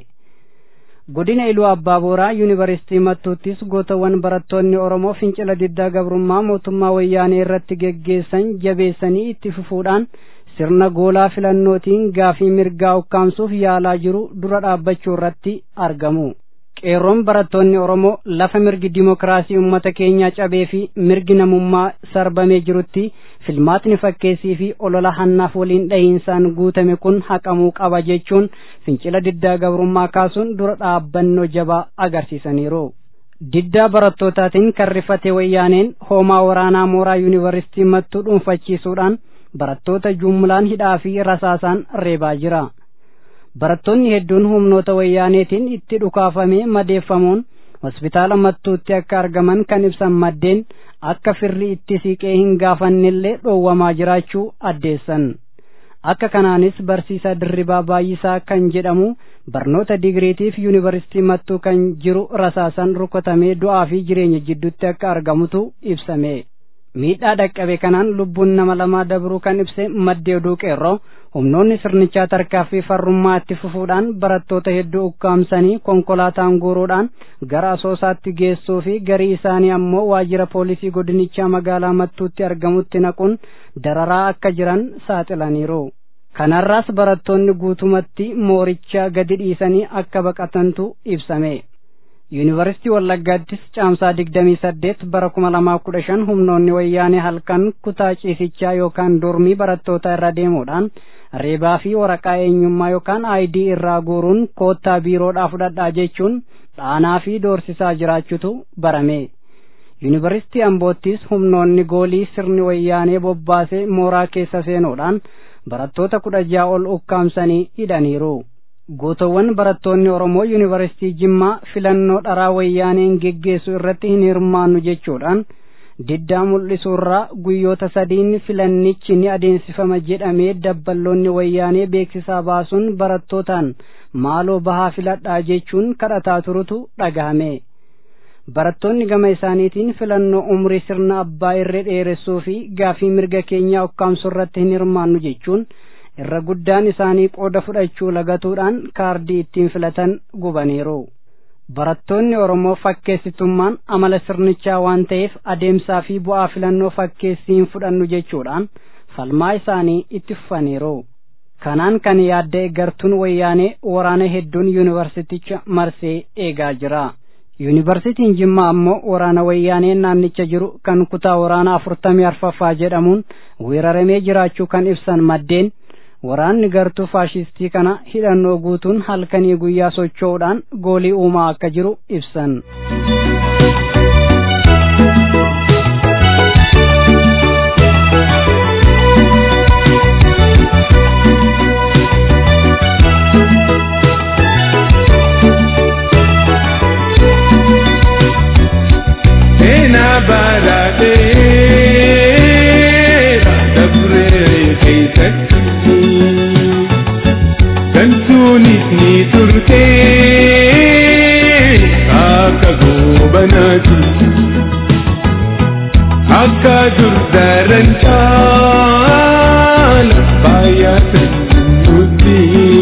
godina iluu abbaa booraa yuunivarsiitii mattuuttis gootawwan barattoonni oromoo fincila diddaa gabrummaa mootummaa wayyaanee irratti geggeessan jabeessanii itti fufuudhaan sirna goolaa filannootiin gaafii mirgaa ukkaamsuuf yaalaa jiru dura dhaabbachuu irratti argamu. qeerroon barattoonni oromoo lafa mirgi dimokiraasii ummata keenyaa cabee fi mirgi namummaa sarbamee jirutti filmaatni fakkeessii fi olola hannaaf waliin dhahiinsaan guutame kun haqamuu qaba jechuun fincila diddaa gabrummaa kaasuun dura dhaabbannoo jabaa agarsiisaniiru. diddaa barattootatiin kan rifate wayyaaneen hoomaa waraanaa mooraa yuunivarsiitii mattuu dhuunfachiisuudhaan barattoota jumlaan hidhaa fi rasaasaan reebaa jira. barattoonni hedduun humnoota wayyaaneetiin itti dhukaafamee madeeffamuun hospitaala mattuutti akka argaman kan ibsan maddeen akka firri itti siqee hin gaafannellee dhoowwamaa jiraachuu addeessan akka kanaanis barsiisaa dirribaa baay'isaa kan jedhamu barnoota digiriitiif yuunivarsiitii mattuu kan jiru rasaasan rukutamee du'aa fi jireenya jidduutti akka argamutu ibsame miidhaa dhaqqabe kanaan lubbuun nama lamaa dabruu kan ibse maddee oduu qeerroo humnoonni sirnichaa tarkaaffii farrummaa itti fufuudhaan barattoota hedduu ukkaamsanii konkolaataan guuruudhaan gara asoosaatti geessuu fi garii isaanii ammoo waajjira poolisii godinichaa magaalaa mattuutti argamutti naquun dararaa akka jiran saaxilaniiru. kanarraas barattoonni guutumatti mooricha gadi dhiisanii akka baqatantu ibsame. yuunivarsiitii wallaggaattis caamsaa digdamii saddeet bara kuma lamaa kudha shan humnoonni wayyaanee halkan kutaa ciisichaa yookaan dormii barattoota irra deemuudhaan reebaa fi waraqaa eenyummaa yookaan aayidii irraa guuruun koottaa biiroodhaa fudhadhaa jechuun dhaanaa fi doorsisaa jiraachutu barame. yuunivarsiitii amboottis humnoonni goolii sirni wayyaanee bobbaasee mooraa keessa seenuudhaan barattoota kudha ja'a ol ukkaamsanii hidhaniiru. gootowwan barattoonni oromoo yuunivarsiitii jimmaa filannoo dharaa wayyaaneen geggeessu irratti hin hirmaannu jechuudhaan diddaa mul'isuurraa guyyoota sadiin filannichi ni adeemsifama jedhamee dabballoonni wayyaanee beeksisaa baasuun barattootaan maaloo bahaa filadhaa jechuun kadhataa turutu dhagahame. barattoonni gama isaaniitiin filannoo umrii sirna abbaa irree dheeressuu fi gaafii mirga keenyaa ukkaamsuu irratti hin hirmaannu jechuun irra guddaan isaanii qooda fudhachuu lagatuudhaan kaardii ittiin filatan gubaniiru. barattoonni oromoo fakkeessitummaan amala sirnichaa waan ta'eef adeemsaa fi bu'aa filannoo fakkeessiin fudhannu jechuudhaan falmaa isaanii itti fufaniiru. kanaan kan yaadda gartuun wayyaanee waraana hedduun yuunivarsiticha marsee eegaa jira. yuunivarsitiin jimmaa ammoo waraana wayyaanee naannicha jiru kan kutaa waraana afurtamii arfaffaa jedhamuun weeraramee jiraachuu kan ibsan maddeen waraanni gartuu faashistii kana hidhannoo guutuun halkanii guyyaa socho'uudhaan goolii uumaa akka jiru ibsan. Ena barateera dabree keessatti gantuunis ni turtee akka goobanaati akka durdaran caala baay'atan nutti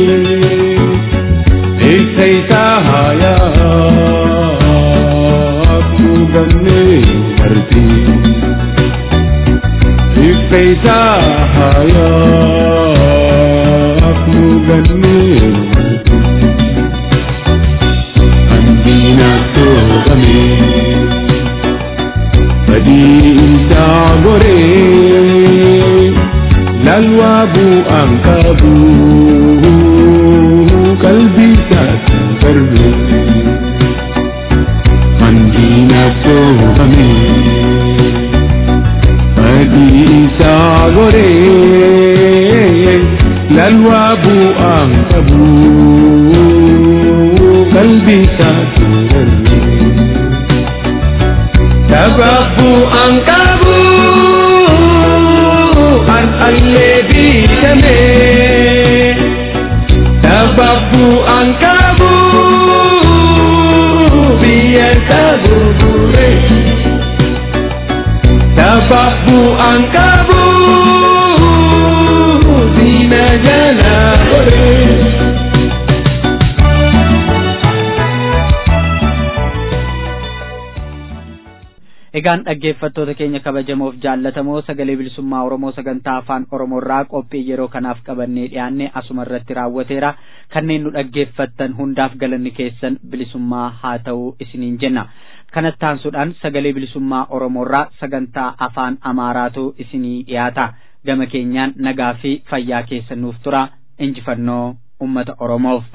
eessa isaa haayaa gamne marti ifeisa haya afnu ganne marti andina to game badisa gore lalwa bu ankabu kalbisa karbe mandina sohame Adisa gore lalwa bu ankabu kalbisa turare Sababu ankabu an alle bitame Sababu ankabu biar kabure Sababu angkabu Zina jana ore Egaan dhaggeeffattoota keenya kabajamoof jaallatamoo sagalee bilisummaa Oromoo sagantaa afaan Oromoorraa qophii yeroo kanaaf qabannee dhiyaanne asuma irratti raawwateera. Kanneen nu dhaggeeffattan hundaaf galanni keessan bilisummaa haa ta'u isiniin jenna. Kanatti aansuudhaan sagalee bilisummaa Oromoorraa sagantaa afaan Amaaraatu isinii dhiyaata. Gama keenyaan nagaa fi fayyaa keessan nuuf tura. Injifannoo uummata Oromoof.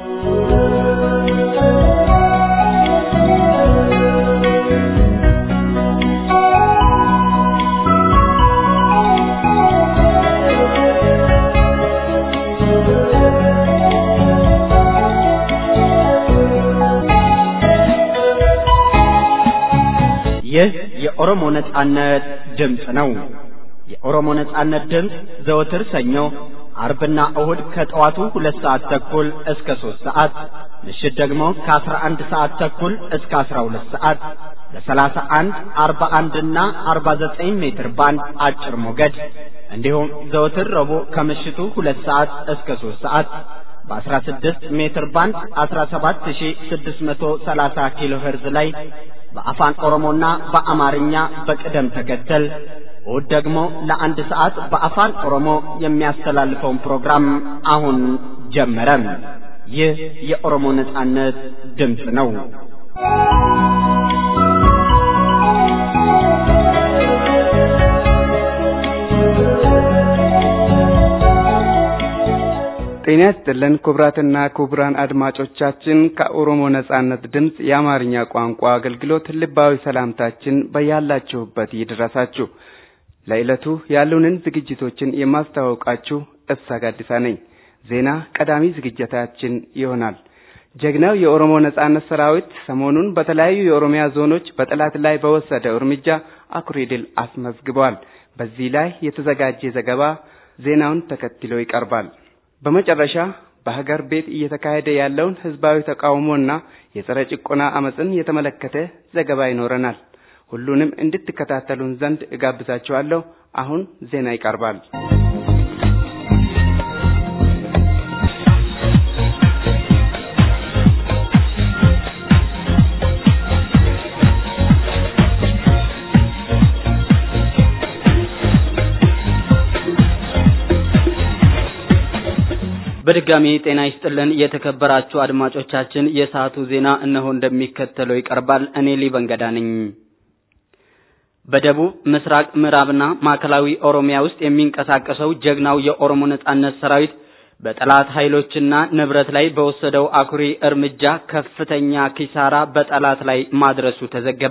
ይህ የኦሮሞ ነጻነት ድምፅ ነው። የኦሮሞ ነጻነት ድምፅ ዘወትር ሰኞ፣ አርብና እሁድ ከጠዋቱ ሁለት ሰዓት ተኩል እስከ ሦስት ሰዓት ምሽት ደግሞ ከአስራ አንድ ሰዓት ተኩል እስከ አስራ ሁለት ሰዓት በሰላሳ አንድ አርባ አንድና አርባ ዘጠኝ ሜትር ባንድ አጭር ሞገድ እንዲሁም ዘወትር ረቡዕ ከምሽቱ ሁለት ሰዓት እስከ ሦስት ሰዓት በ16 ሜትር ባንድ 17630 ኪሎ ሄርዝ ላይ በአፋን ኦሮሞና በአማርኛ በቅደም ተከተል እሁድ ደግሞ ለአንድ ሰዓት በአፋን ኦሮሞ የሚያስተላልፈውን ፕሮግራም አሁን ጀመረ። ይህ የኦሮሞ ነጻነት ድምፅ ነው። ጤና ይስጥልን ክቡራትና ክቡራን አድማጮቻችን ከኦሮሞ ነጻነት ድምፅ የአማርኛ ቋንቋ አገልግሎት ልባዊ ሰላምታችን በያላችሁበት ይድረሳችሁ። ለዕለቱ ያሉንን ዝግጅቶችን የማስተዋወቃችሁ እሳ ጋዲሳ ነኝ። ዜና ቀዳሚ ዝግጅታችን ይሆናል። ጀግናው የኦሮሞ ነጻነት ሰራዊት ሰሞኑን በተለያዩ የኦሮሚያ ዞኖች በጠላት ላይ በወሰደው እርምጃ አኩሪ ድል አስመዝግቧል። በዚህ ላይ የተዘጋጀ ዘገባ ዜናውን ተከትሎ ይቀርባል። በመጨረሻ በሀገር ቤት እየተካሄደ ያለውን ህዝባዊ ተቃውሞና የጸረ ጭቆና አመፅን የተመለከተ ዘገባ ይኖረናል። ሁሉንም እንድትከታተሉን ዘንድ እጋብዛችኋለሁ። አሁን ዜና ይቀርባል። በድጋሚ ጤና ይስጥልን የተከበራችሁ አድማጮቻችን፣ የሰዓቱ ዜና እነሆ እንደሚከተለው ይቀርባል። እኔ ሊበንገዳ ነኝ። በደቡብ ምስራቅ ምዕራብና ማዕከላዊ ኦሮሚያ ውስጥ የሚንቀሳቀሰው ጀግናው የኦሮሞ ነጻነት ሰራዊት በጠላት ኃይሎችና ንብረት ላይ በወሰደው አኩሪ እርምጃ ከፍተኛ ኪሳራ በጠላት ላይ ማድረሱ ተዘገበ።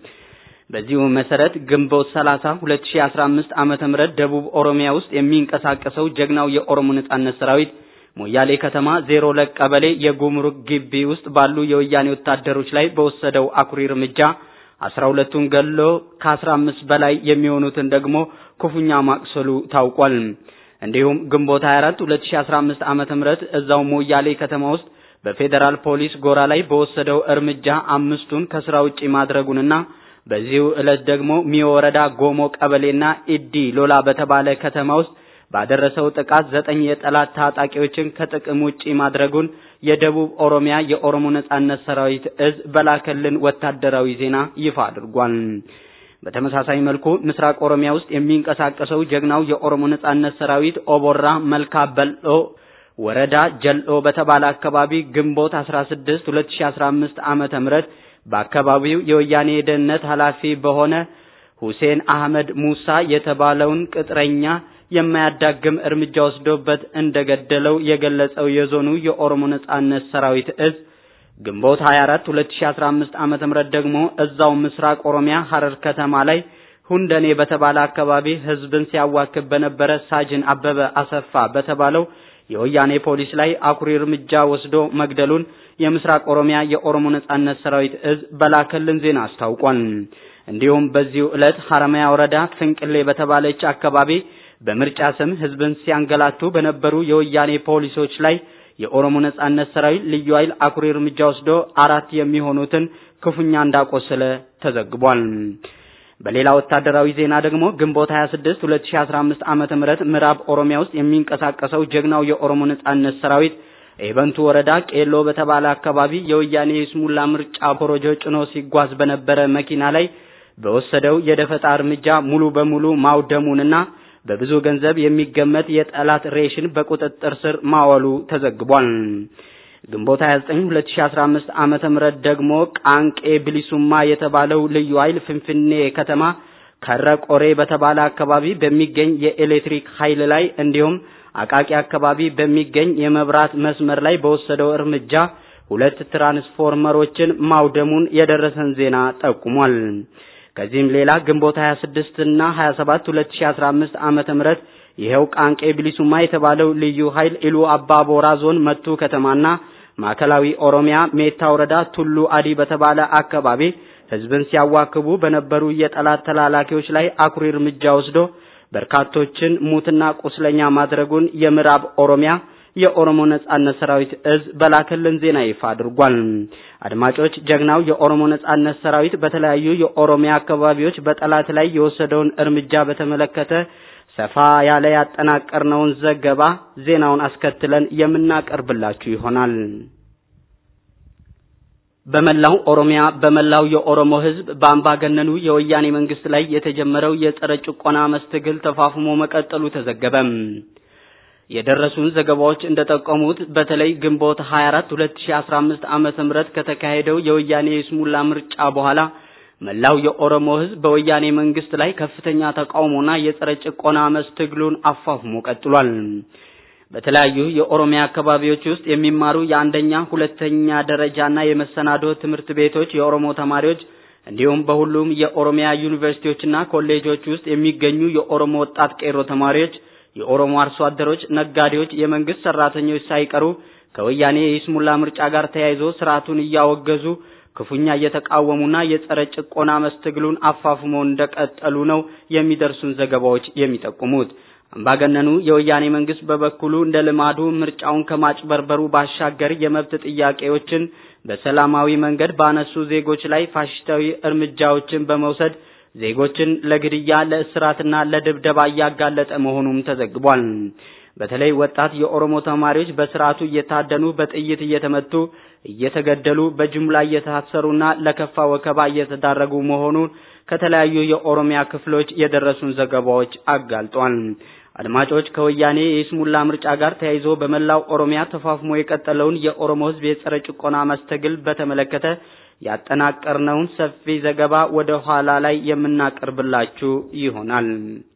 በዚሁ መሰረት ግንቦት 30 2015 ዓመተ ምህረት ደቡብ ኦሮሚያ ውስጥ የሚንቀሳቀሰው ጀግናው የኦሮሞ ነጻነት ሰራዊት ሞያሌ ከተማ ዜሮ ሁለት ቀበሌ የጉምሩክ ግቢ ውስጥ ባሉ የወያኔ ወታደሮች ላይ በወሰደው አኩሪ እርምጃ አስራ ሁለቱን ገሎ ከአስራ አምስት በላይ የሚሆኑትን ደግሞ ክፉኛ ማቁሰሉ ታውቋል። እንዲሁም ግንቦት 24 2015 ዓመተ ምህረት እዛው ሞያሌ ከተማ ውስጥ በፌዴራል ፖሊስ ጎራ ላይ በወሰደው እርምጃ አምስቱን ከስራ ውጪ ማድረጉንና በዚሁ ዕለት ደግሞ ሚዮ ወረዳ ጎሞ ቀበሌና ኢዲ ሎላ በተባለ ከተማ ውስጥ ባደረሰው ጥቃት ዘጠኝ የጠላት ታጣቂዎችን ከጥቅም ውጪ ማድረጉን የደቡብ ኦሮሚያ የኦሮሞ ነጻነት ሰራዊት እዝ በላከልን ወታደራዊ ዜና ይፋ አድርጓል። በተመሳሳይ መልኩ ምስራቅ ኦሮሚያ ውስጥ የሚንቀሳቀሰው ጀግናው የኦሮሞ ነጻነት ሰራዊት ኦቦራ መልካ በልኦ ወረዳ ጀልኦ በተባለ አካባቢ ግንቦት 16 2015 ዓመተ ምህረት በአካባቢው የወያኔ የደህንነት ኃላፊ በሆነ ሁሴን አህመድ ሙሳ የተባለውን ቅጥረኛ የማያዳግም እርምጃ ወስዶበት እንደገደለው የገለጸው የዞኑ የኦሮሞ ነጻነት ሰራዊት እዝ ግንቦት 24 2015 ዓመተ ምህረት ደግሞ እዛው ምስራቅ ኦሮሚያ ሐረር ከተማ ላይ ሁንደኔ በተባለ አካባቢ ህዝብን ሲያዋክብ በነበረ ሳጅን አበበ አሰፋ በተባለው የወያኔ ፖሊስ ላይ አኩሪ እርምጃ ወስዶ መግደሉን የምስራቅ ኦሮሚያ የኦሮሞ ነጻነት ሰራዊት እዝ በላከልን ዜና አስታውቋል። እንዲሁም በዚሁ ዕለት ሐረማያ ወረዳ ፍንቅሌ በተባለች አካባቢ በምርጫ ስም ህዝብን ሲያንገላቱ በነበሩ የወያኔ ፖሊሶች ላይ የኦሮሞ ነጻነት ሰራዊት ልዩ ኃይል አኩሪ እርምጃ ወስዶ አራት የሚሆኑትን ክፉኛ እንዳቆሰለ ተዘግቧል። በሌላ ወታደራዊ ዜና ደግሞ ግንቦት 26 2015 ዓመተ ምህረት ምዕራብ ኦሮሚያ ውስጥ የሚንቀሳቀሰው ጀግናው የኦሮሞ ነጻነት ሰራዊት ኤበንቱ ወረዳ ቄሎ በተባለ አካባቢ የወያኔ የስሙላ ምርጫ ፕሮጀ ጭኖ ሲጓዝ በነበረ መኪና ላይ በወሰደው የደፈጣ እርምጃ ሙሉ በሙሉ ማውደሙንና በብዙ ገንዘብ የሚገመት የጠላት ሬሽን በቁጥጥር ስር ማዋሉ ተዘግቧል። ግንቦት 29 2015 ዓመተ ምህረት ደግሞ ቃንቄ ብሊሱማ የተባለው ልዩ ኃይል ፍንፍኔ ከተማ ከረቆሬ በተባለ አካባቢ በሚገኝ የኤሌክትሪክ ኃይል ላይ እንዲሁም አቃቂ አካባቢ በሚገኝ የመብራት መስመር ላይ በወሰደው እርምጃ ሁለት ትራንስፎርመሮችን ማውደሙን የደረሰን ዜና ጠቁሟል። ከዚህም ሌላ ግንቦት 26 እና 27 2015 ዓመተ ምህረት ይሄው ቃንቄ ብሊሱማ የተባለው ልዩ ኃይል ኢሉ አባቦራ ዞን መቱ ከተማና ማዕከላዊ ኦሮሚያ ሜታ ወረዳ ቱሉ አዲ በተባለ አካባቢ ህዝብን ሲያዋክቡ በነበሩ የጠላት ተላላኪዎች ላይ አኩሪ እርምጃ ወስዶ በርካቶችን ሙትና ቁስለኛ ማድረጉን የምዕራብ ኦሮሚያ የኦሮሞ ነጻነት ሰራዊት እዝ በላከልን ዜና ይፋ አድርጓል። አድማጮች፣ ጀግናው የኦሮሞ ነጻነት ሰራዊት በተለያዩ የኦሮሚያ አካባቢዎች በጠላት ላይ የወሰደውን እርምጃ በተመለከተ ሰፋ ያለ ያጠናቀርነውን ዘገባ ዜናውን አስከትለን የምናቀርብላችሁ ይሆናል። በመላው ኦሮሚያ በመላው የኦሮሞ ህዝብ በአምባገነኑ የወያኔ መንግስት ላይ የተጀመረው የጸረ ጭቆና መስትግል ተፋፍሞ መቀጠሉ ተዘገበ። የደረሱን ዘገባዎች እንደጠቆሙት በተለይ ግንቦት 24 2015 ዓመተ ምህረት ከተካሄደው የወያኔ የስሙላ ምርጫ በኋላ መላው የኦሮሞ ህዝብ በወያኔ መንግስት ላይ ከፍተኛ ተቃውሞና የጸረ ጭቆና መስትግሉን አፋፍሞ ቀጥሏል። በተለያዩ የኦሮሚያ አካባቢዎች ውስጥ የሚማሩ የአንደኛ ሁለተኛ ደረጃና የመሰናዶ ትምህርት ቤቶች የኦሮሞ ተማሪዎች እንዲሁም በሁሉም የኦሮሚያ ዩኒቨርሲቲዎችና ኮሌጆች ውስጥ የሚገኙ የኦሮሞ ወጣት ቄሮ ተማሪዎች፣ የኦሮሞ አርሶ አደሮች፣ ነጋዴዎች፣ የመንግስት ሰራተኞች ሳይቀሩ ከወያኔ የይስሙላ ምርጫ ጋር ተያይዞ ስርዓቱን እያወገዙ ክፉኛ እየተቃወሙና የጸረ ጭቆና መስትግሉን አፋፍመው እንደቀጠሉ ነው የሚደርሱን ዘገባዎች የሚጠቁሙት። አምባገነኑ የወያኔ መንግስት በበኩሉ እንደ ልማዱ ምርጫውን ከማጭበርበሩ ባሻገር የመብት ጥያቄዎችን በሰላማዊ መንገድ ባነሱ ዜጎች ላይ ፋሽስታዊ እርምጃዎችን በመውሰድ ዜጎችን ለግድያ፣ ለእስራትና ለድብደባ እያጋለጠ መሆኑም ተዘግቧል። በተለይ ወጣት የኦሮሞ ተማሪዎች በስርዓቱ እየታደኑ በጥይት እየተመቱ እየተገደሉ በጅምላ እየታሰሩና ለከፋ ወከባ እየተዳረጉ መሆኑን ከተለያዩ የኦሮሚያ ክፍሎች የደረሱን ዘገባዎች አጋልጧል። አድማጮች ከወያኔ የይስሙላ ምርጫ ጋር ተያይዞ በመላው ኦሮሚያ ተፋፍሞ የቀጠለውን የኦሮሞ ሕዝብ የጸረ ጭቆና መስተግል በተመለከተ ያጠናቀርነውን ሰፊ ዘገባ ወደ ኋላ ላይ የምናቀርብላችሁ ይሆናል።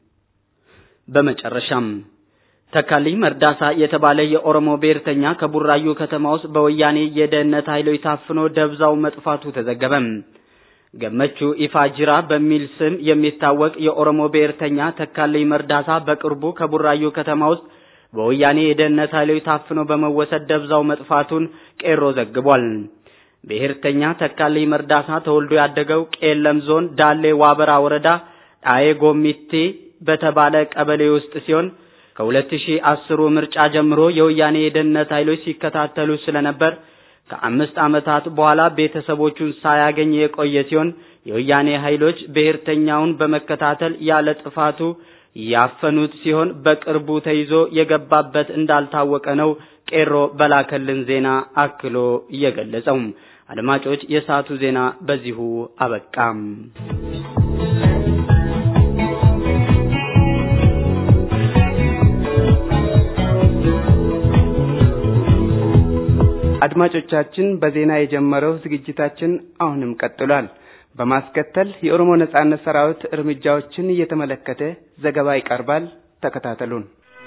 በመጨረሻም ተካልኝ መርዳሳ የተባለ የኦሮሞ ብሔርተኛ ከቡራዩ ከተማ ውስጥ በወያኔ የደህንነት ኃይሎች ታፍኖ ደብዛው መጥፋቱ ተዘገበ። ገመቹ ኢፋጅራ በሚል ስም የሚታወቅ የኦሮሞ ብሔርተኛ ተካልኝ መርዳሳ በቅርቡ ከቡራዩ ከተማ ውስጥ በወያኔ የደህንነት ኃይሎች ታፍኖ በመወሰድ ደብዛው መጥፋቱን ቄሮ ዘግቧል። ብሔርተኛ ተካልኝ መርዳሳ ተወልዶ ያደገው ቄለም ዞን ዳሌ ዋበራ ወረዳ ጣዬ ጎሚቴ በተባለ ቀበሌ ውስጥ ሲሆን ከ2010 ምርጫ ጀምሮ የወያኔ የደህንነት ኃይሎች ሲከታተሉ ስለነበር ከአምስት ዓመታት በኋላ ቤተሰቦቹን ሳያገኝ የቆየ ሲሆን የወያኔ ኃይሎች ብሔርተኛውን በመከታተል ያለ ጥፋቱ ያፈኑት ሲሆን በቅርቡ ተይዞ የገባበት እንዳልታወቀ ነው ቄሮ በላከልን ዜና አክሎ እየገለጸው። አድማጮች፣ የሰዓቱ ዜና በዚሁ አበቃም። አድማጮቻችን በዜና የጀመረው ዝግጅታችን አሁንም ቀጥሏል። በማስከተል የኦሮሞ ነጻነት ሰራዊት እርምጃዎችን እየተመለከተ ዘገባ ይቀርባል። ተከታተሉን።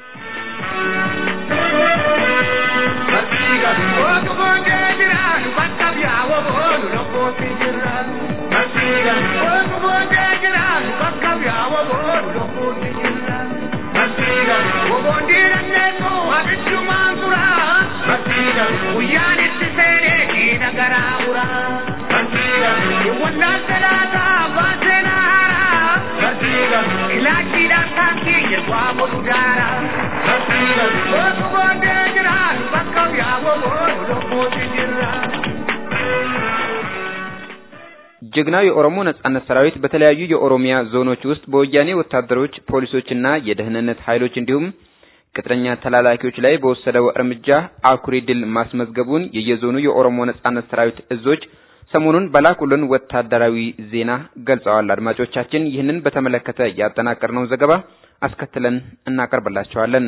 ጀግናው የኦሮሞ ነጻነት ሰራዊት በተለያዩ የኦሮሚያ ዞኖች ውስጥ በወያኔ ወታደሮች፣ ፖሊሶችና የደህንነት ኃይሎች እንዲሁም ቅጥረኛ ተላላኪዎች ላይ በወሰደው እርምጃ አኩሪ ድል ማስመዝገቡን የየዞኑ የኦሮሞ ነጻነት ሰራዊት እዞች ሰሞኑን በላኩልን ወታደራዊ ዜና ገልጸዋል። አድማጮቻችን ይህንን በተመለከተ ያጠናቀርነው ዘገባ አስከትለን እናቀርብላችኋለን።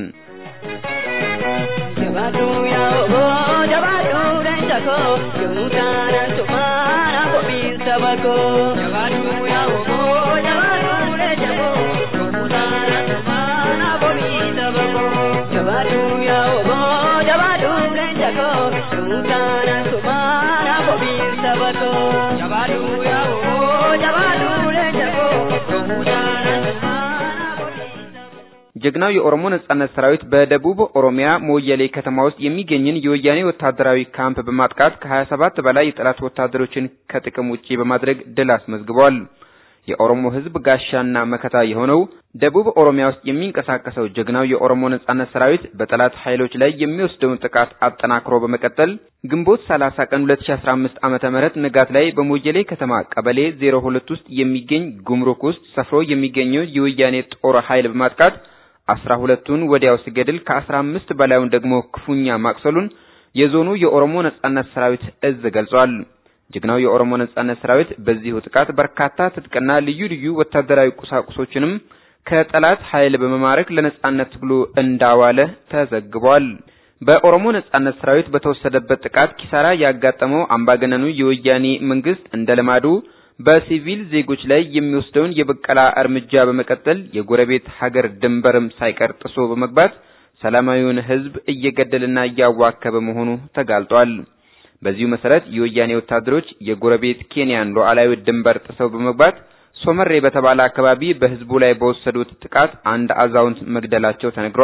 ጀግናው የኦሮሞ ነጻነት ሰራዊት በደቡብ ኦሮሚያ ሞየሌ ከተማ ውስጥ የሚገኝን የወያኔ ወታደራዊ ካምፕ በማጥቃት ከ27 በላይ የጠላት ወታደሮችን ከጥቅም ውጪ በማድረግ ድል አስመዝግቧል። የኦሮሞ ሕዝብ ጋሻና መከታ የሆነው ደቡብ ኦሮሚያ ውስጥ የሚንቀሳቀሰው ጀግናው የኦሮሞ ነጻነት ሰራዊት በጠላት ኃይሎች ላይ የሚወስደውን ጥቃት አጠናክሮ በመቀጠል ግንቦት 30 ቀን 2015 ዓመተ ምህረት ንጋት ላይ በሞየሌ ከተማ ቀበሌ 02 ውስጥ የሚገኝ ጉምሩክ ውስጥ ሰፍሮ የሚገኘው የወያኔ ጦር ኃይል በማጥቃት አስራ ሁለቱን ወዲያው ሲገድል ከአስራ አምስት በላዩን ደግሞ ክፉኛ ማቅሰሉን የዞኑ የኦሮሞ ነጻነት ሰራዊት እዝ ገልጿል። ጀግናው የኦሮሞ ነጻነት ሰራዊት በዚሁ ጥቃት በርካታ ትጥቅና ልዩ ልዩ ወታደራዊ ቁሳቁሶችንም ከጠላት ኃይል በመማረክ ለነጻነት ትግሉ እንዳዋለ ተዘግቧል። በኦሮሞ ነጻነት ሰራዊት በተወሰደበት ጥቃት ኪሳራ ያጋጠመው አምባገነኑ የወያኔ መንግስት እንደ ልማዱ በሲቪል ዜጎች ላይ የሚወስደውን የበቀላ እርምጃ በመቀጠል የጎረቤት ሀገር ድንበርም ሳይቀር ጥሶ በመግባት ሰላማዊውን ሕዝብ እየገደለና እያዋከበ መሆኑ ተጋልጧል። በዚሁ መሰረት የወያኔ ወታደሮች የጎረቤት ኬንያን ሉዓላዊ ድንበር ጥሰው በመግባት ሶመሬ በተባለ አካባቢ በሕዝቡ ላይ በወሰዱት ጥቃት አንድ አዛውንት መግደላቸው ተነግሯል።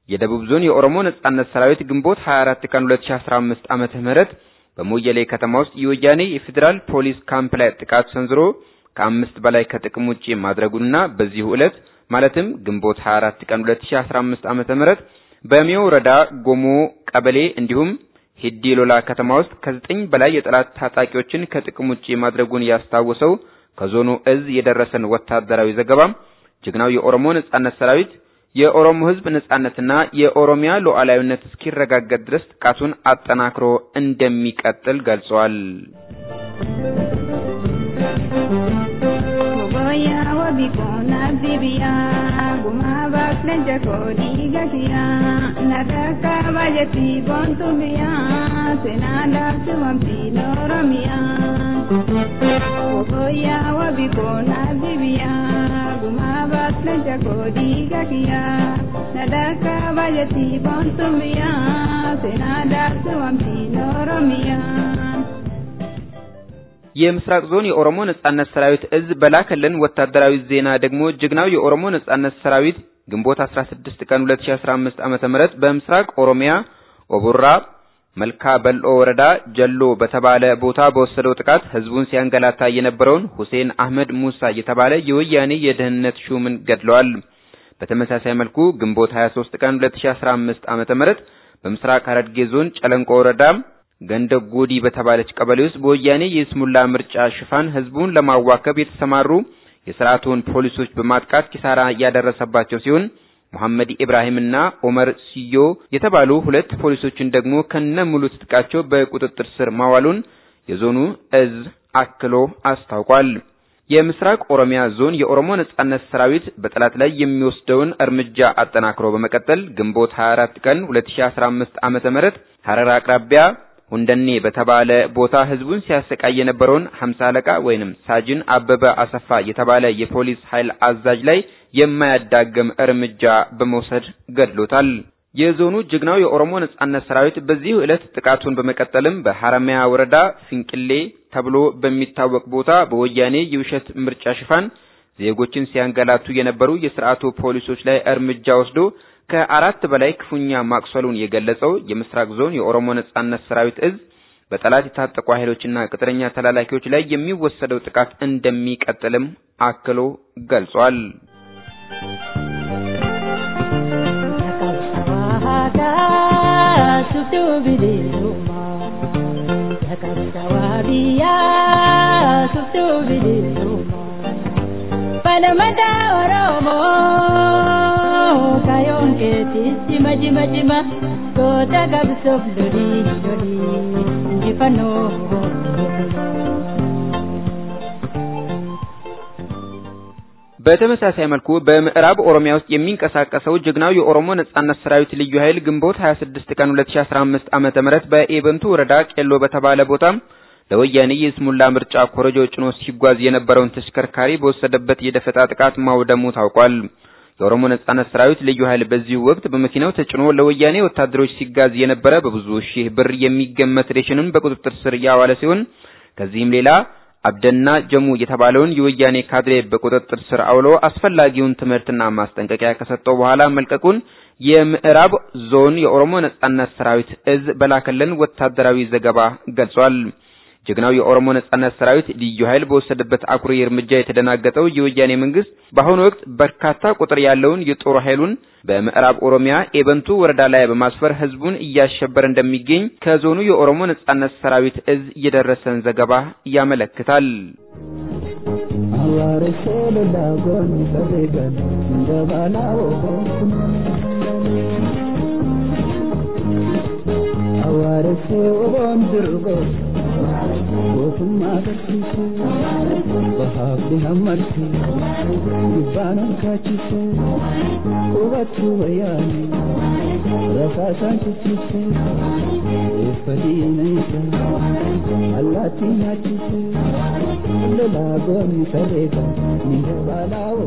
የደቡብ ዞን የኦሮሞ ነጻነት ሰራዊት ግንቦት 24 ቀን 2015 ዓመተ ምህረት በሞየሌ ከተማ ውስጥ የወያኔ የፌዴራል ፖሊስ ካምፕ ላይ ጥቃት ሰንዝሮ ከአምስት በላይ ከጥቅም ውጪ ማድረጉንና በዚሁ ዕለት ማለትም ግንቦት 24 ቀን 2015 ዓመተ ምህረት በሚዮ ወረዳ ጎሞ ቀበሌ እንዲሁም ሂዲ ሎላ ከተማ ውስጥ ከዘጠኝ በላይ የጠላት ታጣቂዎችን ከጥቅም ውጪ ማድረጉን ያስታወሰው ከዞኑ እዝ የደረሰን ወታደራዊ ዘገባ ጀግናው የኦሮሞ ነጻነት ሰራዊት የኦሮሞ ሕዝብ ነጻነትና የኦሮሚያ ሉዓላዊነት እስኪረጋገጥ ድረስ ጥቃቱን አጠናክሮ እንደሚቀጥል ገልጸዋል። የምስራቅ ዞን የኦሮሞ ነጻነት ሰራዊት እዝ በላከልን ወታደራዊ ዜና ደግሞ ጀግናው የኦሮሞ ነጻነት ሰራዊት ግንቦት 16 ቀን 2015 ዓመተ ምህረት በምስራቅ ኦሮሚያ ኦቡራ መልካ በልኦ ወረዳ ጀሎ በተባለ ቦታ በወሰደው ጥቃት ህዝቡን ሲያንገላታ የነበረውን ሁሴን አህመድ ሙሳ የተባለ የወያኔ የደህንነት ሹምን ገድለዋል። በተመሳሳይ መልኩ ግንቦት 23 ቀን 2015 ዓመተ ምህረት በምስራቅ ሐረርጌ ዞን ጨለንቆ ወረዳ ገንደ ጎዲ በተባለች ቀበሌ ውስጥ በወያኔ የስሙላ ምርጫ ሽፋን ህዝቡን ለማዋከብ የተሰማሩ የስርዓቱን ፖሊሶች በማጥቃት ኪሳራ ያደረሰባቸው ሲሆን መሐመድ ኢብራሂምና ኦመር ሲዮ የተባሉ ሁለት ፖሊሶችን ደግሞ ከነ ሙሉ ትጥቃቸው በቁጥጥር ስር ማዋሉን የዞኑ እዝ አክሎ አስታውቋል። የምስራቅ ኦሮሚያ ዞን የኦሮሞ ነጻነት ሰራዊት በጠላት ላይ የሚወስደውን እርምጃ አጠናክሮ በመቀጠል ግንቦት 24 ቀን 2015 ዓመተ ምህረት ሐረር አቅራቢያ ሁንደኔ በተባለ ቦታ ህዝቡን ሲያሰቃይ የነበረውን ሀምሳ አለቃ ወይንም ሳጅን አበበ አሰፋ የተባለ የፖሊስ ኃይል አዛዥ ላይ የማያዳግም እርምጃ በመውሰድ ገድሎታል። የዞኑ ጀግናው የኦሮሞ ነጻነት ሰራዊት በዚህ ዕለት ጥቃቱን በመቀጠልም በሐረማያ ወረዳ ፍንቅሌ ተብሎ በሚታወቅ ቦታ በወያኔ የውሸት ምርጫ ሽፋን ዜጎችን ሲያንገላቱ የነበሩ የስርዓቱ ፖሊሶች ላይ እርምጃ ወስዶ ከአራት በላይ ክፉኛ ማቁሰሉን የገለጸው የምስራቅ ዞን የኦሮሞ ነጻነት ሰራዊት እዝ በጠላት የታጠቁ ኃይሎችና ቅጥረኛ ተላላኪዎች ላይ የሚወሰደው ጥቃት እንደሚቀጥልም አክሎ ገልጿል። Palamada Oromo kayon keti jima jima jima kota gabsof lori lori jifano በተመሳሳይ መልኩ በምዕራብ ኦሮሚያ ውስጥ የሚንቀሳቀሰው ጀግናው የኦሮሞ ነጻነት ሰራዊት ልዩ ኃይል ግንቦት 26 ቀን 2015 ዓመተ ምህረት በኤበንቱ ወረዳ ቄሎ በተባለ ቦታ ለወያኔ የስሙላ ምርጫ ኮረጆ ጭኖ ሲጓዝ የነበረውን ተሽከርካሪ በወሰደበት የደፈጣ ጥቃት ማውደሙ ታውቋል። የኦሮሞ ነጻነት ሰራዊት ልዩ ኃይል በዚሁ ወቅት በመኪናው ተጭኖ ለወያኔ ወታደሮች ሲጋዝ የነበረ በብዙ ሺህ ብር የሚገመት ሬሽንን በቁጥጥር ስር ያዋለ ሲሆን ከዚህም ሌላ አብደና ጀሙ የተባለውን የወያኔ ካድሬ በቁጥጥር ስር አውሎ አስፈላጊውን ትምህርትና ማስጠንቀቂያ ከሰጠው በኋላ መልቀቁን የምዕራብ ዞን የኦሮሞ ነጻነት ሰራዊት እዝ በላከልን ወታደራዊ ዘገባ ገልጿል። ጀግናው የኦሮሞ ነጻነት ሰራዊት ልዩ ኃይል በወሰደበት አኩሪ እርምጃ የተደናገጠው የወያኔ መንግስት በአሁኑ ወቅት በርካታ ቁጥር ያለውን የጦር ኃይሉን በምዕራብ ኦሮሚያ ኤበንቱ ወረዳ ላይ በማስፈር ህዝቡን እያሸበረ እንደሚገኝ ከዞኑ የኦሮሞ ነጻነት ሰራዊት እዝ የደረሰን ዘገባ ያመለክታል። gootummaa agarsiisu bahaafni hammarsi gubbaan hankaachise hubachuu wayyaani rasaasaan ciccise eeffa diina isa allaattii nyaachise lolaa goonni sarreeta ni dabaalaa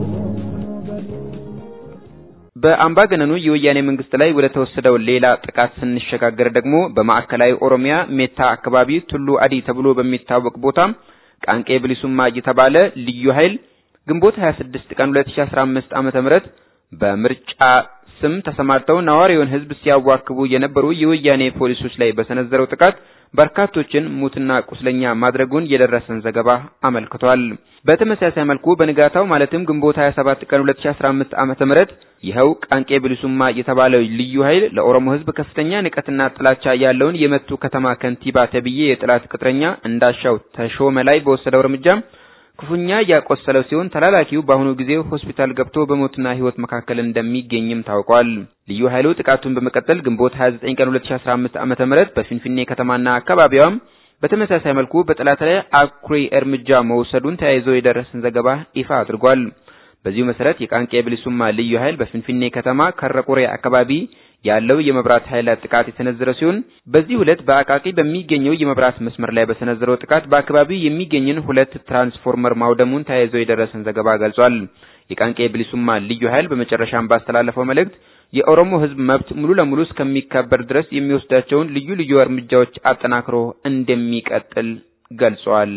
በአምባገነኑ የወያኔ መንግስት ላይ ወደ ተወሰደው ሌላ ጥቃት ስንሸጋገር ደግሞ በማዕከላዊ ኦሮሚያ ሜታ አካባቢ ቱሉ አዲ ተብሎ በሚታወቅ ቦታ ቃንቄ ብሊሱማ የተባለ ልዩ ኃይል ግንቦት 26 ቀን 2015 ዓመተ ምህረት በምርጫ ስም ተሰማርተው ነዋሪውን ሕዝብ ሲያዋክቡ የነበሩ የወያኔ ፖሊሶች ላይ በሰነዘረው ጥቃት በርካቶችን ሙትና ቁስለኛ ማድረጉን የደረሰን ዘገባ አመልክቷል። በተመሳሳይ መልኩ በንጋታው ማለትም ግንቦት 27 ቀን 2015 ዓመተ ምህረት ይኸው ቃንቄ ብልሱማ የተባለው ልዩ ኃይል ለኦሮሞ ሕዝብ ከፍተኛ ንቀትና ጥላቻ ያለውን የመቱ ከተማ ከንቲባ ተብዬ የጥላት ቅጥረኛ እንዳሻው ተሾመ ላይ በወሰደው እርምጃ ክፉኛ ያቆሰለው ሲሆን ተላላኪው በአሁኑ ጊዜ ሆስፒታል ገብቶ በሞትና ሕይወት መካከል እንደሚገኝም ታውቋል። ልዩ ኃይሉ ጥቃቱን በመቀጠል ግንቦት 29 ቀን 2015 ዓመተ ምህረት በፊንፊኔ ከተማና አካባቢዋም በተመሳሳይ መልኩ በጠላት ላይ አኩሪ እርምጃ መውሰዱን ተያይዞ የደረሰን ዘገባ ይፋ አድርጓል። በዚሁ መሰረት የቃንቄ ብልሱማ ልዩ ኃይል በፊንፊኔ ከተማ ከረቆሬ አካባቢ ያለው የመብራት ኃይል ጥቃት የሰነዘረ ሲሆን በዚህ ዕለት በአቃቂ በሚገኘው የመብራት መስመር ላይ በሰነዘረው ጥቃት በአካባቢው የሚገኝን ሁለት ትራንስፎርመር ማውደሙን ተያይዞ የደረሰን ዘገባ ገልጿል። የቃንቄ ብልሱማ ልዩ ኃይል በመጨረሻም ባስተላለፈው መልእክት የኦሮሞ ሕዝብ መብት ሙሉ ለሙሉ እስከሚከበር ድረስ የሚወስዳቸውን ልዩ ልዩ እርምጃዎች አጠናክሮ እንደሚቀጥል ገልጿል።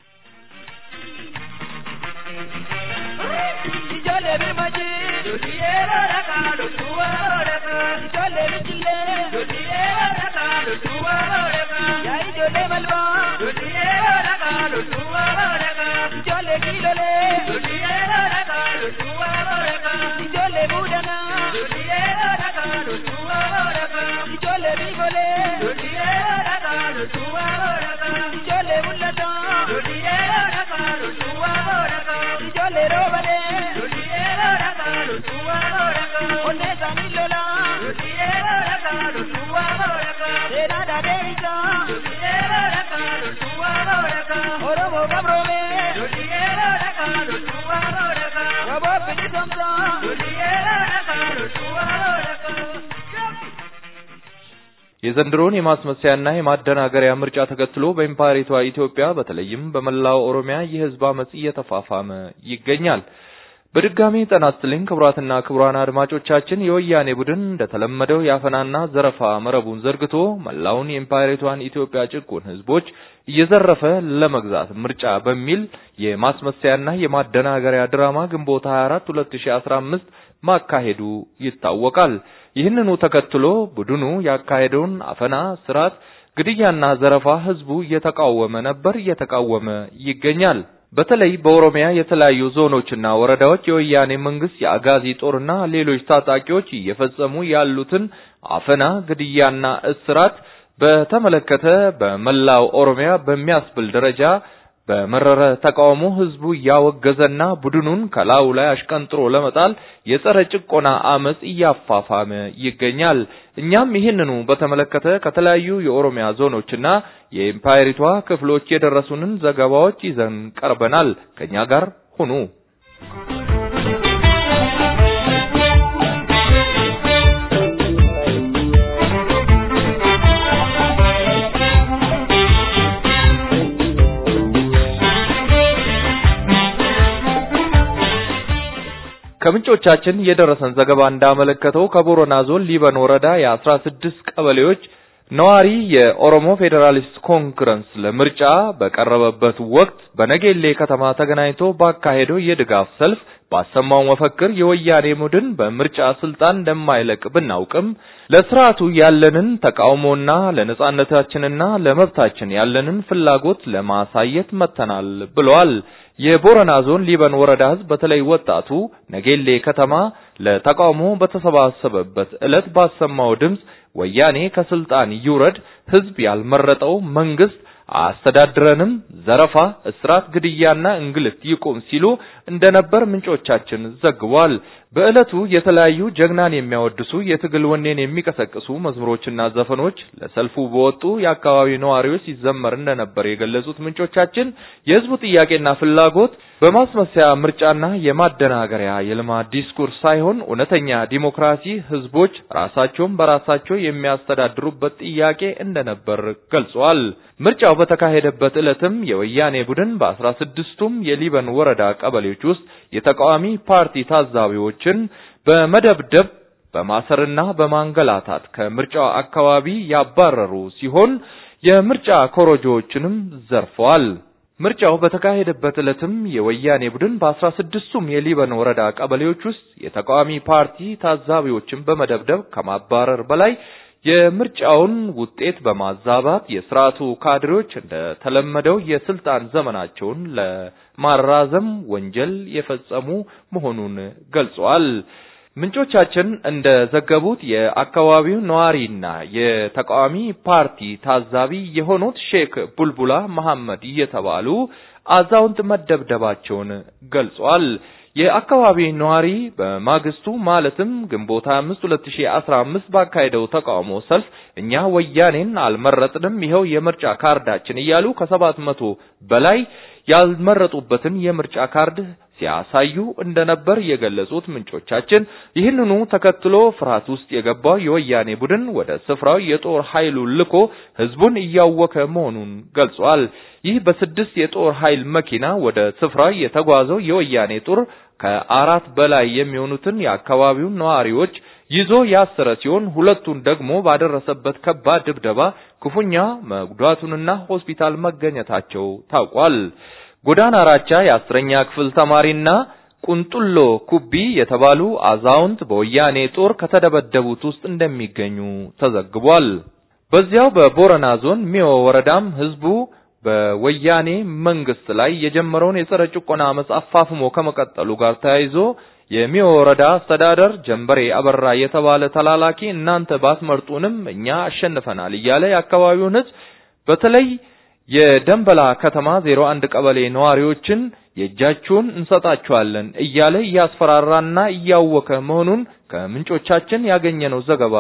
የዘንድሮን የማስመሰያና የማደናገሪያ ምርጫ ተከትሎ በኢምፓየሪቷ ኢትዮጵያ በተለይም በመላው ኦሮሚያ የህዝብ አመጽ እየተፋፋመ ይገኛል። በድጋሚ ጤና ይስጥልኝ ክቡራትና ክቡራን አድማጮቻችን፣ የወያኔ ቡድን እንደተለመደው የአፈናና ዘረፋ መረቡን ዘርግቶ መላውን የኢምፓየሪቷን ኢትዮጵያ ጭቁን ህዝቦች እየዘረፈ ለመግዛት ምርጫ በሚል የማስመሰያና የማደናገሪያ ድራማ ግንቦት 24 2015 ማካሄዱ ይታወቃል። ይህንኑ ተከትሎ ቡድኑ ያካሄደውን አፈና፣ ስርዓት፣ ግድያና ዘረፋ ህዝቡ እየተቃወመ ነበር፣ እየተቃወመ ይገኛል። በተለይ በኦሮሚያ የተለያዩ ዞኖችና ወረዳዎች የወያኔ መንግስት የአጋዚ ጦርና ሌሎች ታጣቂዎች እየፈጸሙ ያሉትን አፈና፣ ግድያና እስራት በተመለከተ በመላው ኦሮሚያ በሚያስብል ደረጃ በመረረ ተቃውሞ ህዝቡ እያወገዘና ቡድኑን ከላዩ ላይ አሽቀንጥሮ ለመጣል የጸረ ጭቆና አመጽ እያፋፋመ ይገኛል። እኛም ይህንኑ በተመለከተ ከተለያዩ የኦሮሚያ ዞኖችና የኢምፓየሪቷ ክፍሎች የደረሱንን ዘገባዎች ይዘን ቀርበናል። ከኛ ጋር ሁኑ። ከምንጮቻችን የደረሰን ዘገባ እንዳመለከተው ከቦረና ዞን ሊበን ወረዳ የአስራ ስድስት ቀበሌዎች ነዋሪ የኦሮሞ ፌዴራሊስት ኮንግረስ ለምርጫ በቀረበበት ወቅት በነጌሌ ከተማ ተገናኝቶ ባካሄደው የድጋፍ ሰልፍ ባሰማው መፈክር የወያኔ ቡድን በምርጫ ስልጣን እንደማይለቅ ብናውቅም ለስርዓቱ ያለንን ተቃውሞና ለነጻነታችንና ለመብታችን ያለንን ፍላጎት ለማሳየት መጥተናል ብለዋል። የቦረና ዞን ሊበን ወረዳ ህዝብ በተለይ ወጣቱ ነጌሌ ከተማ ለተቃውሞ በተሰባሰበበት ዕለት ባሰማው ድምፅ ወያኔ ከስልጣን ይውረድ፣ ህዝብ ያልመረጠው መንግስት አያስተዳድረንም፣ ዘረፋ፣ እስራት፣ ግድያና እንግልት ይቁም ሲሉ እንደነበር ምንጮቻችን ዘግቧል። በዕለቱ የተለያዩ ጀግናን የሚያወድሱ የትግል ወኔን የሚቀሰቅሱ መዝሙሮችና ዘፈኖች ለሰልፉ በወጡ የአካባቢ ነዋሪዎች ሲዘመር እንደነበር የገለጹት ምንጮቻችን የህዝቡ ጥያቄና ፍላጎት በማስመሰያ ምርጫና የማደናገሪያ የልማት ዲስኩርስ ሳይሆን እውነተኛ ዲሞክራሲ ህዝቦች ራሳቸውን በራሳቸው የሚያስተዳድሩበት ጥያቄ እንደነበር ገልጿል። ምርጫው በተካሄደበት ዕለትም የወያኔ ቡድን በአስራ ስድስቱም የሊበን ወረዳ ቀበሌዎች ውስጥ የተቃዋሚ ፓርቲ ታዛቢዎችን በመደብደብ በማሰርና በማንገላታት ከምርጫው አካባቢ ያባረሩ ሲሆን የምርጫ ኮረጆዎችንም ዘርፈዋል። ምርጫው በተካሄደበት ዕለትም የወያኔ ቡድን በአስራ ስድስቱም የሊበን ወረዳ ቀበሌዎች ውስጥ የተቃዋሚ ፓርቲ ታዛቢዎችን በመደብደብ ከማባረር በላይ የምርጫውን ውጤት በማዛባት የስርዓቱ ካድሬዎች እንደተለመደው የስልጣን ዘመናቸውን ለማራዘም ወንጀል የፈጸሙ መሆኑን ገልጸዋል። ምንጮቻችን እንደዘገቡት የአካባቢው ነዋሪና የተቃዋሚ ፓርቲ ታዛቢ የሆኑት ሼክ ቡልቡላ መሐመድ እየተባሉ አዛውንት መደብደባቸውን ገልጿል። የአካባቢ ነዋሪ በማግስቱ ማለትም ግንቦት 5 2015 ባካሄደው ተቃውሞ ሰልፍ እኛ ወያኔን አልመረጥንም፣ ይኸው የምርጫ ካርዳችን እያሉ ከሰባት መቶ በላይ ያልመረጡበትን የምርጫ ካርድ ሲያሳዩ እንደነበር የገለጹት ምንጮቻችን ይህንኑ ተከትሎ ፍርሃት ውስጥ የገባው የወያኔ ቡድን ወደ ስፍራው የጦር ኃይሉን ልኮ ህዝቡን እያወከ መሆኑን ገልጿል። ይህ በስድስት የጦር ኃይል መኪና ወደ ስፍራው የተጓዘው የወያኔ ጦር ከአራት በላይ የሚሆኑትን የአካባቢውን ነዋሪዎች ይዞ ያሰረ ሲሆን ሁለቱን ደግሞ ባደረሰበት ከባድ ድብደባ ክፉኛ መጉዳቱንና ሆስፒታል መገኘታቸው ታውቋል። ጎዳና ራቻ የአስረኛ ክፍል ተማሪና ቁንጡሎ ኩቢ የተባሉ አዛውንት በወያኔ ጦር ከተደበደቡት ውስጥ እንደሚገኙ ተዘግቧል። በዚያው በቦረና ዞን ሚዮ ወረዳም ህዝቡ በወያኔ መንግስት ላይ የጀመረውን የጸረ ጭቆና አመጽ አፋፍሞ ከመቀጠሉ ጋር ተያይዞ የሚዮ ወረዳ አስተዳደር ጀንበሬ አበራ የተባለ ተላላኪ እናንተ ባትመርጡንም እኛ አሸንፈናል እያለ የአካባቢውን ህዝብ በተለይ የደንበላ ከተማ 01 ቀበሌ ነዋሪዎችን የእጃችሁን እንሰጣችኋለን እያለ እያስፈራራና እያወከ መሆኑን ከምንጮቻችን ያገኘነው ዘገባ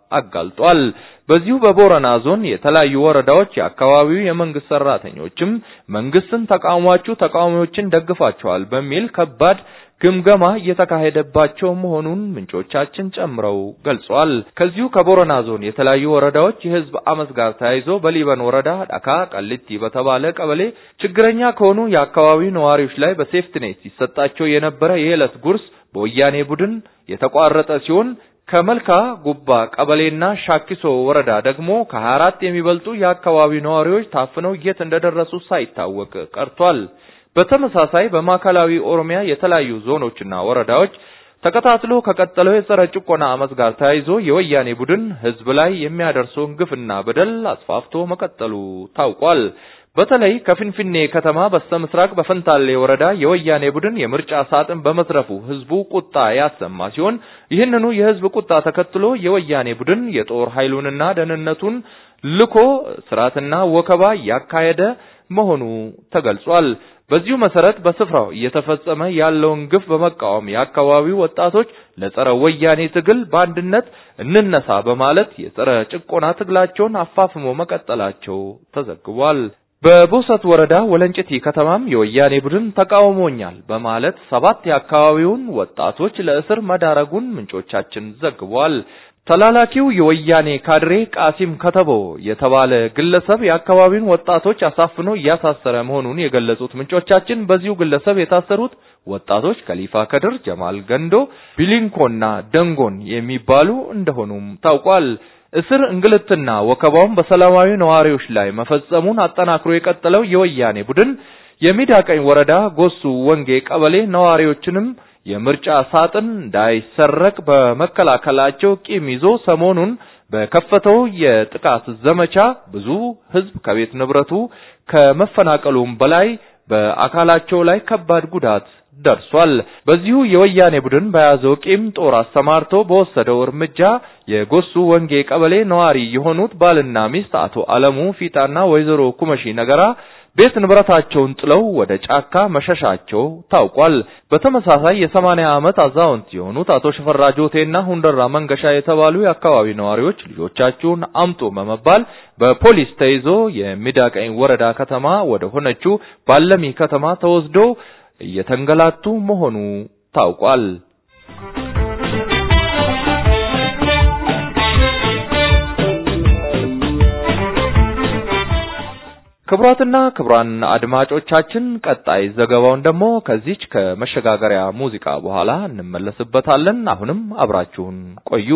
አጋልጧል። በዚሁ በቦረና ዞን የተለያዩ ወረዳዎች የአካባቢው የመንግስት ሰራተኞችም መንግስትን ተቃውሟችሁ ተቃዋሚዎችን ደግፋቸዋል በሚል ከባድ ግምገማ እየተካሄደባቸው መሆኑን ምንጮቻችን ጨምረው ገልጿል። ከዚሁ ከቦረና ዞን የተለያዩ ወረዳዎች የህዝብ አመፅ ጋር ተያይዞ በሊበን ወረዳ ዳካ ቀልቲ በተባለ ቀበሌ ችግረኛ ከሆኑ የአካባቢው ነዋሪዎች ላይ በሴፍትኔት ሲሰጣቸው የነበረ የዕለት ጉርስ በወያኔ ቡድን የተቋረጠ ሲሆን ከመልካ ጉባ ቀበሌና ሻኪሶ ወረዳ ደግሞ ከ24 የሚበልጡ የአካባቢው ነዋሪዎች ታፍነው የት እንደደረሱ ሳይታወቅ ቀርቷል። በተመሳሳይ በማዕከላዊ ኦሮሚያ የተለያዩ ዞኖችና ወረዳዎች ተከታትሎ ከቀጠለው የጸረ ጭቆና አመፅ ጋር ተያይዞ የወያኔ ቡድን ህዝብ ላይ የሚያደርሰውን ግፍና በደል አስፋፍቶ መቀጠሉ ታውቋል። በተለይ ከፊንፊኔ ከተማ በስተምስራቅ በፈንታሌ ወረዳ የወያኔ ቡድን የምርጫ ሳጥን በመዝረፉ ህዝቡ ቁጣ ያሰማ ሲሆን ይህንኑ የህዝብ ቁጣ ተከትሎ የወያኔ ቡድን የጦር ኃይሉንና ደህንነቱን ልኮ ስርዓትና ወከባ ያካሄደ መሆኑ ተገልጿል። በዚሁ መሰረት በስፍራው እየተፈጸመ ያለውን ግፍ በመቃወም የአካባቢው ወጣቶች ለጸረ ወያኔ ትግል በአንድነት እንነሳ በማለት የጸረ ጭቆና ትግላቸውን አፋፍሞ መቀጠላቸው ተዘግቧል። በቦሰት ወረዳ ወለንጭቲ ከተማም የወያኔ ቡድን ተቃውሞኛል በማለት ሰባት የአካባቢውን ወጣቶች ለእስር መዳረጉን ምንጮቻችን ዘግቧል። ተላላኪው የወያኔ ካድሬ ቃሲም ከተቦ የተባለ ግለሰብ የአካባቢውን ወጣቶች አሳፍኖ እያሳሰረ መሆኑን የገለጹት ምንጮቻችን በዚሁ ግለሰብ የታሰሩት ወጣቶች ከሊፋ ከድር፣ ጀማል ገንዶ፣ ቢሊንኮና ደንጎን የሚባሉ እንደሆኑም ታውቋል። እስር እንግልትና ወከባውን በሰላማዊ ነዋሪዎች ላይ መፈጸሙን አጠናክሮ የቀጠለው የወያኔ ቡድን የሚዳቀኝ ወረዳ ጎሱ ወንጌ ቀበሌ ነዋሪዎችንም የምርጫ ሳጥን እንዳይሰረቅ በመከላከላቸው ቂም ይዞ ሰሞኑን በከፈተው የጥቃት ዘመቻ ብዙ ሕዝብ ከቤት ንብረቱ ከመፈናቀሉም በላይ በአካላቸው ላይ ከባድ ጉዳት ደርሷል። በዚሁ የወያኔ ቡድን በያዘው ቂም ጦር አሰማርቶ በወሰደው እርምጃ የጎሱ ወንጌ ቀበሌ ነዋሪ የሆኑት ባልና ሚስት አቶ አለሙ ፊጣና ወይዘሮ ኩመሺ ነገራ ቤት ንብረታቸውን ጥለው ወደ ጫካ መሸሻቸው ታውቋል። በተመሳሳይ የሰማንያ ዓመት አዛውንት የሆኑት አቶ ሽፈራ ጆቴና ሁንደራ መንገሻ የተባሉ የአካባቢ ነዋሪዎች ልጆቻችሁን አምጡ በመባል በፖሊስ ተይዞ የሚዳቀኝ ወረዳ ከተማ ወደ ሆነችው ባለሚ ከተማ ተወስደው እየተንገላቱ መሆኑ ታውቋል። ክቡራትና ክቡራን አድማጮቻችን ቀጣይ ዘገባውን ደግሞ ከዚች ከመሸጋገሪያ ሙዚቃ በኋላ እንመለስበታለን። አሁንም አብራችሁን ቆዩ።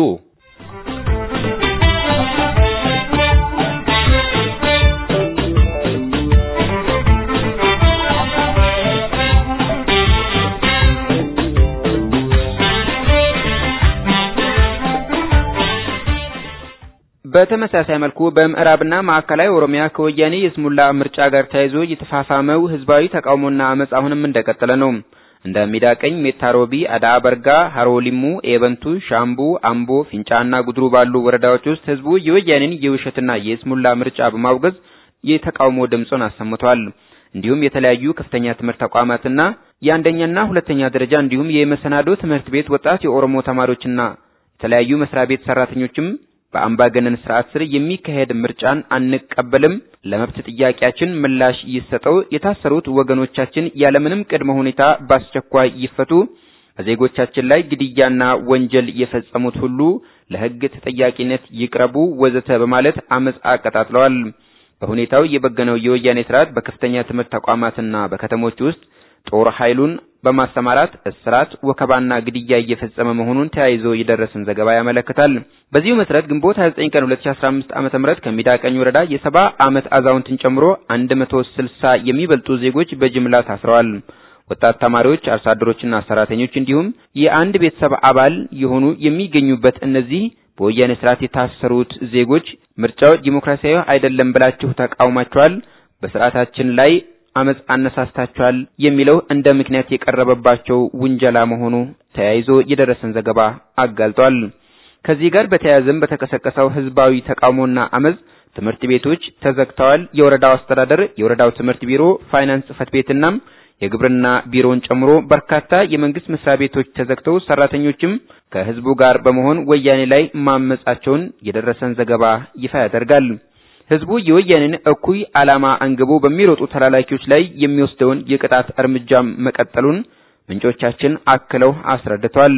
በተመሳሳይ መልኩ በምዕራብና ማዕከላዊ ኦሮሚያ ከወያኔ የስሙላ ምርጫ ጋር ተያይዞ የተፋፋመው ህዝባዊ ተቃውሞና አመጽ አሁንም እንደቀጠለ ነው። እንደ ሚዳቀኝ፣ ሜታሮቢ፣ አዳ በርጋ፣ ሀሮሊሙ፣ ኤበንቱ፣ ሻምቡ፣ አምቦ፣ ፊንጫና ጉድሩ ባሉ ወረዳዎች ውስጥ ህዝቡ የወያኔን የውሸትና የስሙላ ምርጫ በማውገዝ የተቃውሞ ድምፁን አሰምቷል። እንዲሁም የተለያዩ ከፍተኛ ትምህርት ተቋማትና የአንደኛና ሁለተኛ ደረጃ እንዲሁም የመሰናዶ ትምህርት ቤት ወጣት የኦሮሞ ተማሪዎችና የተለያዩ መስሪያ ቤት ሰራተኞችም በአምባገነን ስርዓት ስር የሚካሄድ ምርጫን አንቀበልም፣ ለመብት ጥያቄያችን ምላሽ ይሰጠው፣ የታሰሩት ወገኖቻችን ያለምንም ቅድመ ሁኔታ በአስቸኳይ ይፈቱ፣ በዜጎቻችን ላይ ግድያና ወንጀል የፈጸሙት ሁሉ ለህግ ተጠያቂነት ይቅረቡ፣ ወዘተ በማለት አመጽ አቀጣጥለዋል። በሁኔታው የበገነው የወያኔ ስርዓት በከፍተኛ ትምህርት ተቋማትና በከተሞች ውስጥ ጦር ኃይሉን በማሰማራት እስራት፣ ወከባና ግድያ እየፈጸመ መሆኑን ተያይዞ የደረሰን ዘገባ ያመለክታል። በዚሁ መሰረት ግንቦት 29 ቀን 2015 ዓመተ ምህረት ከሚዳቀኝ ወረዳ የሰባ ዓመት አዛውንትን ጨምሮ 160 የሚበልጡ ዜጎች በጅምላ ታስረዋል። ወጣት ተማሪዎች፣ አርሶ አደሮችና ሰራተኞች እንዲሁም የአንድ ቤተሰብ አባል የሆኑ የሚገኙበት እነዚህ በወያኔ ስርዓት የታሰሩት ዜጎች ምርጫው ዲሞክራሲያዊ አይደለም ብላችሁ ተቃውማችኋል፣ በስርዓታችን ላይ አመጽ አነሳስታችኋል የሚለው እንደ ምክንያት የቀረበባቸው ውንጀላ መሆኑ ተያይዞ የደረሰን ዘገባ አጋልጧል። ከዚህ ጋር በተያያዘም በተቀሰቀሰው ህዝባዊ ተቃውሞና አመጽ ትምህርት ቤቶች ተዘግተዋል። የወረዳው አስተዳደር፣ የወረዳው ትምህርት ቢሮ፣ ፋይናንስ ጽህፈት ቤትና የግብርና ቢሮውን ጨምሮ በርካታ የመንግስት መስሪያ ቤቶች ተዘግተው ሰራተኞችም ከህዝቡ ጋር በመሆን ወያኔ ላይ ማመጻቸውን የደረሰን ዘገባ ይፋ ያደርጋል። ህዝቡ የወያኔን እኩይ ዓላማ አንግቦ በሚሮጡ ተላላኪዎች ላይ የሚወስደውን የቅጣት እርምጃም መቀጠሉን ምንጮቻችን አክለው አስረድተዋል።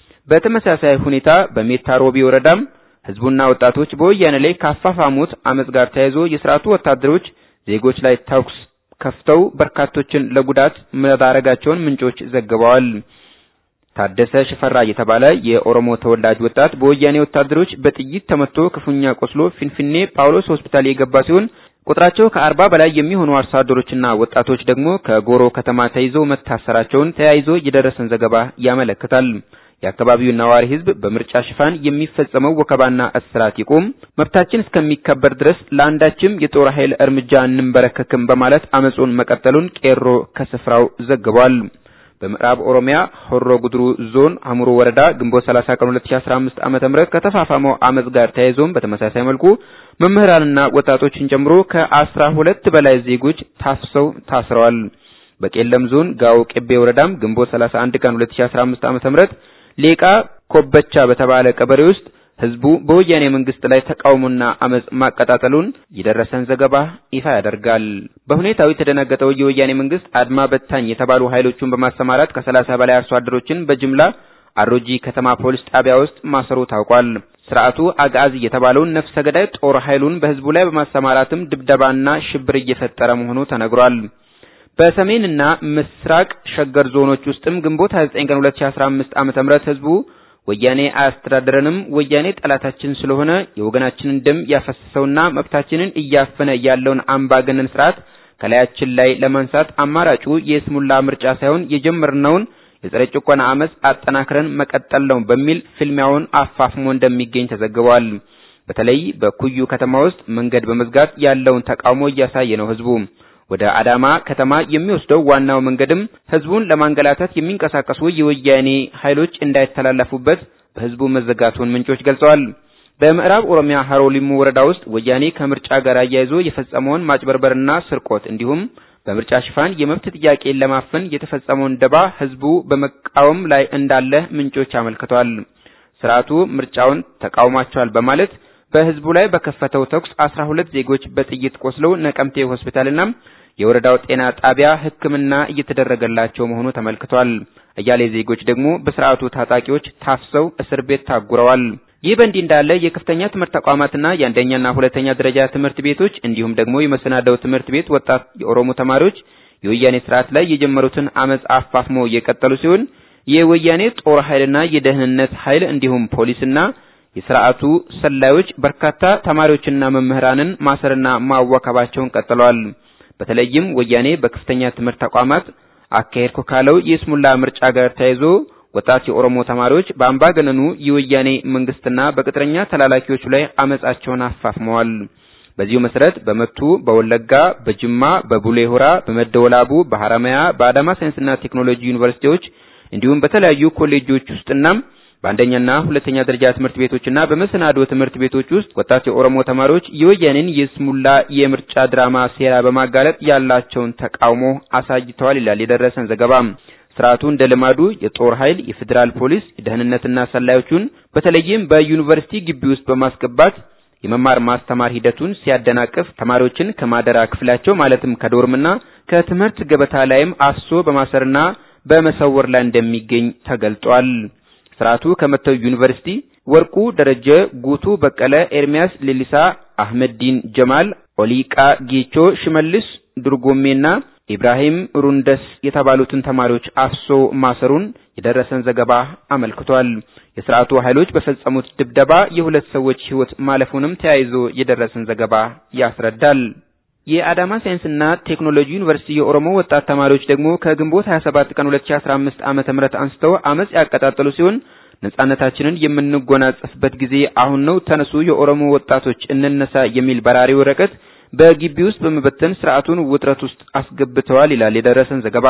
በተመሳሳይ ሁኔታ በሜታ ሮቢ ወረዳም ህዝቡና ወጣቶች በወያኔ ላይ ካፋፋሙት አመጽ ጋር ተያይዞ የስርዓቱ ወታደሮች ዜጎች ላይ ተኩስ ከፍተው በርካቶችን ለጉዳት መዳረጋቸውን ምንጮች ዘግበዋል። ታደሰ ሽፈራ የተባለ የኦሮሞ ተወላጅ ወጣት በወያኔ ወታደሮች በጥይት ተመቶ ክፉኛ ቆስሎ ፊንፊኔ ጳውሎስ ሆስፒታል የገባ ሲሆን ቁጥራቸው ከአርባ በላይ የሚሆኑ አርሶ አደሮችና ወጣቶች ደግሞ ከጎሮ ከተማ ተይዘው መታሰራቸውን ተያይዞ የደረሰን ዘገባ ያመለክታል። የአካባቢው ነዋሪ ህዝብ በምርጫ ሽፋን የሚፈጸመው ወከባና እስራት ይቁም፣ መብታችን እስከሚከበር ድረስ ለአንዳችም የጦር ኃይል እርምጃ እንንበረከክም በማለት አመጹን መቀጠሉን ቄሮ ከስፍራው ዘግቧል። በምዕራብ ኦሮሚያ ሆሮ ጉድሩ ዞን አሙሩ ወረዳ ግንቦት 30 ቀን 2015 ዓመተ ምህረት ከተፋፋመው አመጽ ጋር ተያይዞም በተመሳሳይ መልኩ መምህራንና ወጣቶችን ጨምሮ ከአስራ ሁለት በላይ ዜጎች ታፍሰው ታስረዋል። በቄለም ዞን ጋው ቄቤ ወረዳም ግንቦት 31 ቀን 2015 ዓመተ ምህረት ሌቃ ኮበቻ በተባለ ቀበሌ ውስጥ ህዝቡ በወያኔ መንግስት ላይ ተቃውሞና አመጽ ማቀጣጠሉን የደረሰን ዘገባ ይፋ ያደርጋል። በሁኔታው የተደናገጠው የወያኔ መንግስት አድማ በታኝ የተባሉ ኃይሎቹን በማሰማራት ከሰላሳ በላይ አርሶ አደሮችን በጅምላ አሮጂ ከተማ ፖሊስ ጣቢያ ውስጥ ማሰሩ ታውቋል። ስርዓቱ አጋዚ የተባለውን ነፍሰ ገዳይ ጦር ኃይሉን በህዝቡ ላይ በማሰማራትም ድብደባና ሽብር እየፈጠረ መሆኑ ተነግሯል። በሰሜንና ምስራቅ ሸገር ዞኖች ውስጥም ግንቦት 29 ቀን 2015 ዓመተ ምህረት ህዝቡ ወያኔ አያስተዳድረንም፣ ወያኔ ጠላታችን ስለሆነ የወገናችንን ደም ያፈሰሰውና መብታችንን እያፈነ ያለውን አምባገነን ስርዓት ከላያችን ላይ ለማንሳት አማራጩ የስሙላ ምርጫ ሳይሆን የጀመርነውን የጸረ ጭቆና አመጽ አጠናክረን መቀጠል ነው በሚል ፍልሚያውን አፋፍሞ እንደሚገኝ ተዘግቧል። በተለይ በኩዩ ከተማ ውስጥ መንገድ በመዝጋት ያለውን ተቃውሞ እያሳየ ነው ህዝቡ። ወደ አዳማ ከተማ የሚወስደው ዋናው መንገድም ህዝቡን ለማንገላታት የሚንቀሳቀሱ የወያኔ ኃይሎች እንዳይተላለፉበት በህዝቡ መዘጋቱን ምንጮች ገልጸዋል። በምዕራብ ኦሮሚያ ሀሮ ሊሙ ወረዳ ውስጥ ወያኔ ከምርጫ ጋር አያይዞ የፈጸመውን ማጭበርበርና ስርቆት እንዲሁም በምርጫ ሽፋን የመብት ጥያቄን ለማፈን የተፈጸመውን ደባ ህዝቡ በመቃወም ላይ እንዳለ ምንጮች አመልክተዋል። ስርዓቱ ምርጫውን ተቃውሟቸዋል በማለት በህዝቡ ላይ በከፈተው ተኩስ አስራ ሁለት ዜጎች በጥይት ቆስለው ነቀምቴ ሆስፒታልና የወረዳው ጤና ጣቢያ ሕክምና እየተደረገላቸው መሆኑ ተመልክቷል። አያሌ ዜጎች ደግሞ በስርዓቱ ታጣቂዎች ታፍሰው እስር ቤት ታጉረዋል። ይህ በእንዲህ እንዳለ የከፍተኛ ትምህርት ተቋማትና የአንደኛና ሁለተኛ ደረጃ ትምህርት ቤቶች እንዲሁም ደግሞ የመሰናደው ትምህርት ቤት ወጣት የኦሮሞ ተማሪዎች የወያኔ ስርዓት ላይ የጀመሩትን አመጽ አፋፍሞ የቀጠሉ ሲሆን የወያኔ ጦር ኃይልና የደህንነት ኃይል እንዲሁም ፖሊስና የስርዓቱ ሰላዮች በርካታ ተማሪዎችና መምህራንን ማሰርና ማዋከባቸውን ቀጥለዋል። በተለይም ወያኔ በከፍተኛ ትምህርት ተቋማት አካሄድኩ ካለው የስሙላ ምርጫ ጋር ተያይዞ ወጣት የኦሮሞ ተማሪዎች በአምባገነኑ የወያኔ መንግስትና በቅጥረኛ ተላላኪዎቹ ላይ አመጻቸውን አፋፍመዋል። በዚሁ መሰረት በመቱ፣ በወለጋ፣ በጅማ፣ በቡሌ ሆራ፣ በመደወላቡ፣ በሐረማያ፣ በአዳማ ሳይንስና ቴክኖሎጂ ዩኒቨርሲቲዎች እንዲሁም በተለያዩ ኮሌጆች ውስጥና በአንደኛና ሁለተኛ ደረጃ ትምህርት ቤቶችና በመሰናዶ ትምህርት ቤቶች ውስጥ ወጣት የኦሮሞ ተማሪዎች የወያኔን የስሙላ የምርጫ ድራማ ሴራ በማጋለጥ ያላቸውን ተቃውሞ አሳይተዋል ይላል የደረሰን ዘገባ። ስርዓቱ እንደ ልማዱ የጦር ኃይል፣ የፌዴራል ፖሊስ፣ የደህንነትና ሰላዮቹን በተለይም በዩኒቨርሲቲ ግቢ ውስጥ በማስገባት የመማር ማስተማር ሂደቱን ሲያደናቅፍ ተማሪዎችን ከማደራ ክፍላቸው ማለትም ከዶርምና ከትምህርት ገበታ ላይም አፍሶ በማሰርና በመሰወር ላይ እንደሚገኝ ተገልጧል። ስርዓቱ ከመተው ዩኒቨርሲቲ ወርቁ ደረጀ፣ ጉቱ በቀለ፣ ኤርሚያስ ሌሊሳ፣ አህመዲን ጀማል፣ ኦሊቃ ጌቾ፣ ሽመልስ ዱርጎሜና ኢብራሂም ሩንደስ የተባሉትን ተማሪዎች አፍሶ ማሰሩን የደረሰን ዘገባ አመልክቷል። የስርዓቱ ኃይሎች በፈጸሙት ድብደባ የሁለት ሰዎች ሕይወት ማለፉንም ተያይዞ የደረሰን ዘገባ ያስረዳል። የአዳማ ሳይንስና ቴክኖሎጂ ዩኒቨርሲቲ የኦሮሞ ወጣት ተማሪዎች ደግሞ ከግንቦት 27 ቀን 2015 ዓመተ ምህረት አንስተው አመጽ ያቀጣጠሉ ሲሆን ነጻነታችንን የምንጎናጸፍበት ጊዜ አሁን ነው፣ ተነሱ የኦሮሞ ወጣቶች እንነሳ የሚል በራሪ ወረቀት በግቢ ውስጥ በመበተን ስርዓቱን ውጥረት ውስጥ አስገብተዋል ይላል የደረሰን ዘገባ።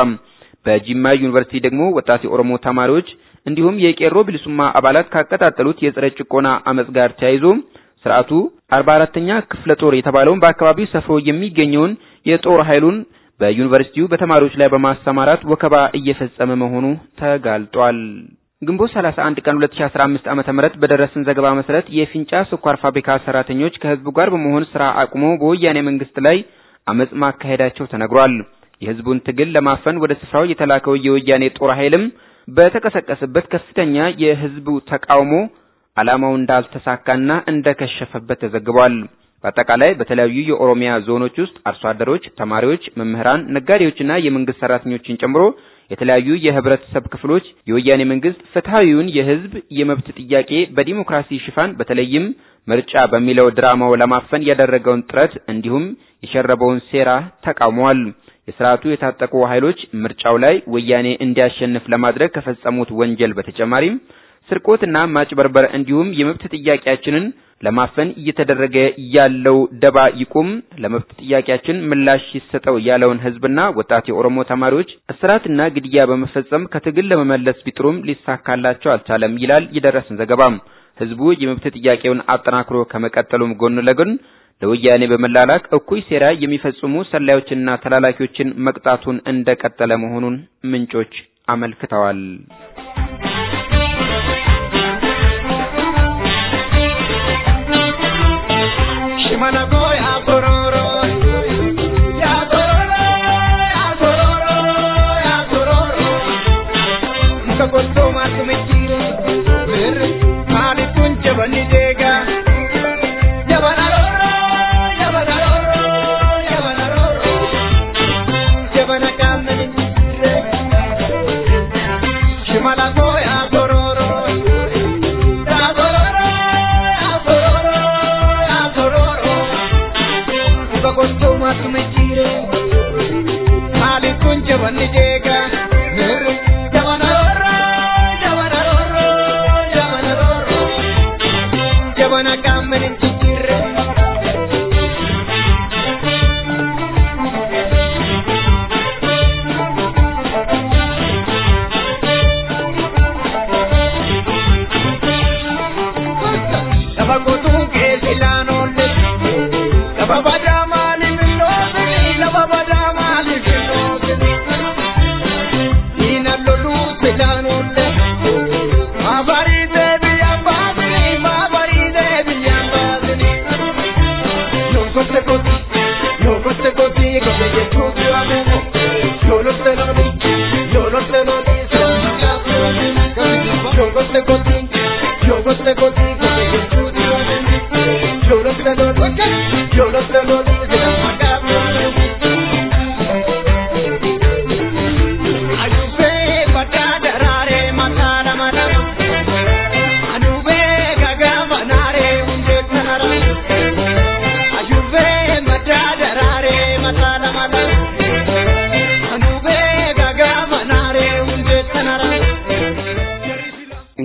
በጂማ ዩኒቨርሲቲ ደግሞ ወጣት የኦሮሞ ተማሪዎች እንዲሁም የቄሮ ብልሱማ አባላት ካቀጣጠሉት የጸረ ጭቆና አመጽ ጋር ተያይዞ ስርዓቱ 44ኛ ክፍለ ጦር የተባለውን በአካባቢው ሰፍሮ የሚገኘውን የጦር ኃይሉን በዩኒቨርሲቲው በተማሪዎች ላይ በማሰማራት ወከባ እየፈጸመ መሆኑ ተጋልጧል። ግንቦት 31 ቀን 2015 ዓመተ ምህረት በደረሰን ዘገባ መሰረት የፊንጫ ስኳር ፋብሪካ ሰራተኞች ከህዝቡ ጋር በመሆን ስራ አቁመው በወያኔ መንግስት ላይ አመጽ ማካሄዳቸው ተነግሯል። የህዝቡን ትግል ለማፈን ወደ ስፍራው የተላከው የወያኔ ጦር ኃይልም በተቀሰቀሰበት ከፍተኛ የህዝቡ ተቃውሞ ዓላማው እንዳልተሳካና እንደከሸፈበት ተዘግቧል። በአጠቃላይ በተለያዩ የኦሮሚያ ዞኖች ውስጥ አርሶ አደሮች፣ ተማሪዎች፣ መምህራን፣ ነጋዴዎችና የመንግስት ሰራተኞችን ጨምሮ የተለያዩ የህብረተሰብ ክፍሎች የወያኔ መንግስት ፍትሐዊውን የህዝብ የመብት ጥያቄ በዲሞክራሲ ሽፋን በተለይም ምርጫ በሚለው ድራማው ለማፈን ያደረገውን ጥረት እንዲሁም የሸረበውን ሴራ ተቃውመዋል። የስርዓቱ የታጠቁ ኃይሎች ምርጫው ላይ ወያኔ እንዲያሸንፍ ለማድረግ ከፈጸሙት ወንጀል በተጨማሪም ስርቆትና ማጭበርበር እንዲሁም የመብት ጥያቄያችንን ለማፈን እየተደረገ ያለው ደባ ይቁም፣ ለመብት ጥያቄያችን ምላሽ ይሰጠው ያለውን ህዝብና ወጣት የኦሮሞ ተማሪዎች እስራትና ግድያ በመፈጸም ከትግል ለመመለስ ቢጥሩም ሊሳካላቸው አልቻለም ይላል የደረሰን ዘገባም። ህዝቡ የመብት ጥያቄውን አጠናክሮ ከመቀጠሉም ጎን ለጎን ለወያኔ በመላላክ እኩይ ሴራ የሚፈጽሙ ሰላዮችንና ተላላኪዎችን መቅጣቱን እንደቀጠለ መሆኑን ምንጮች አመልክተዋል።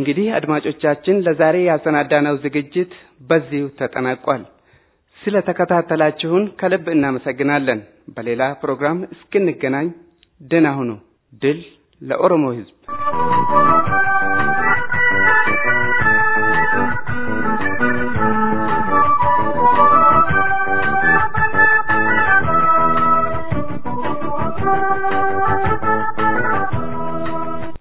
እንግዲህ አድማጮቻችን ለዛሬ ያሰናዳነው ዝግጅት በዚሁ ተጠናቋል። ስለ ተከታተላችሁን ከልብ እናመሰግናለን። በሌላ ፕሮግራም እስክንገናኝ ደህና ሁኑ። ድል ለኦሮሞ ሕዝብ!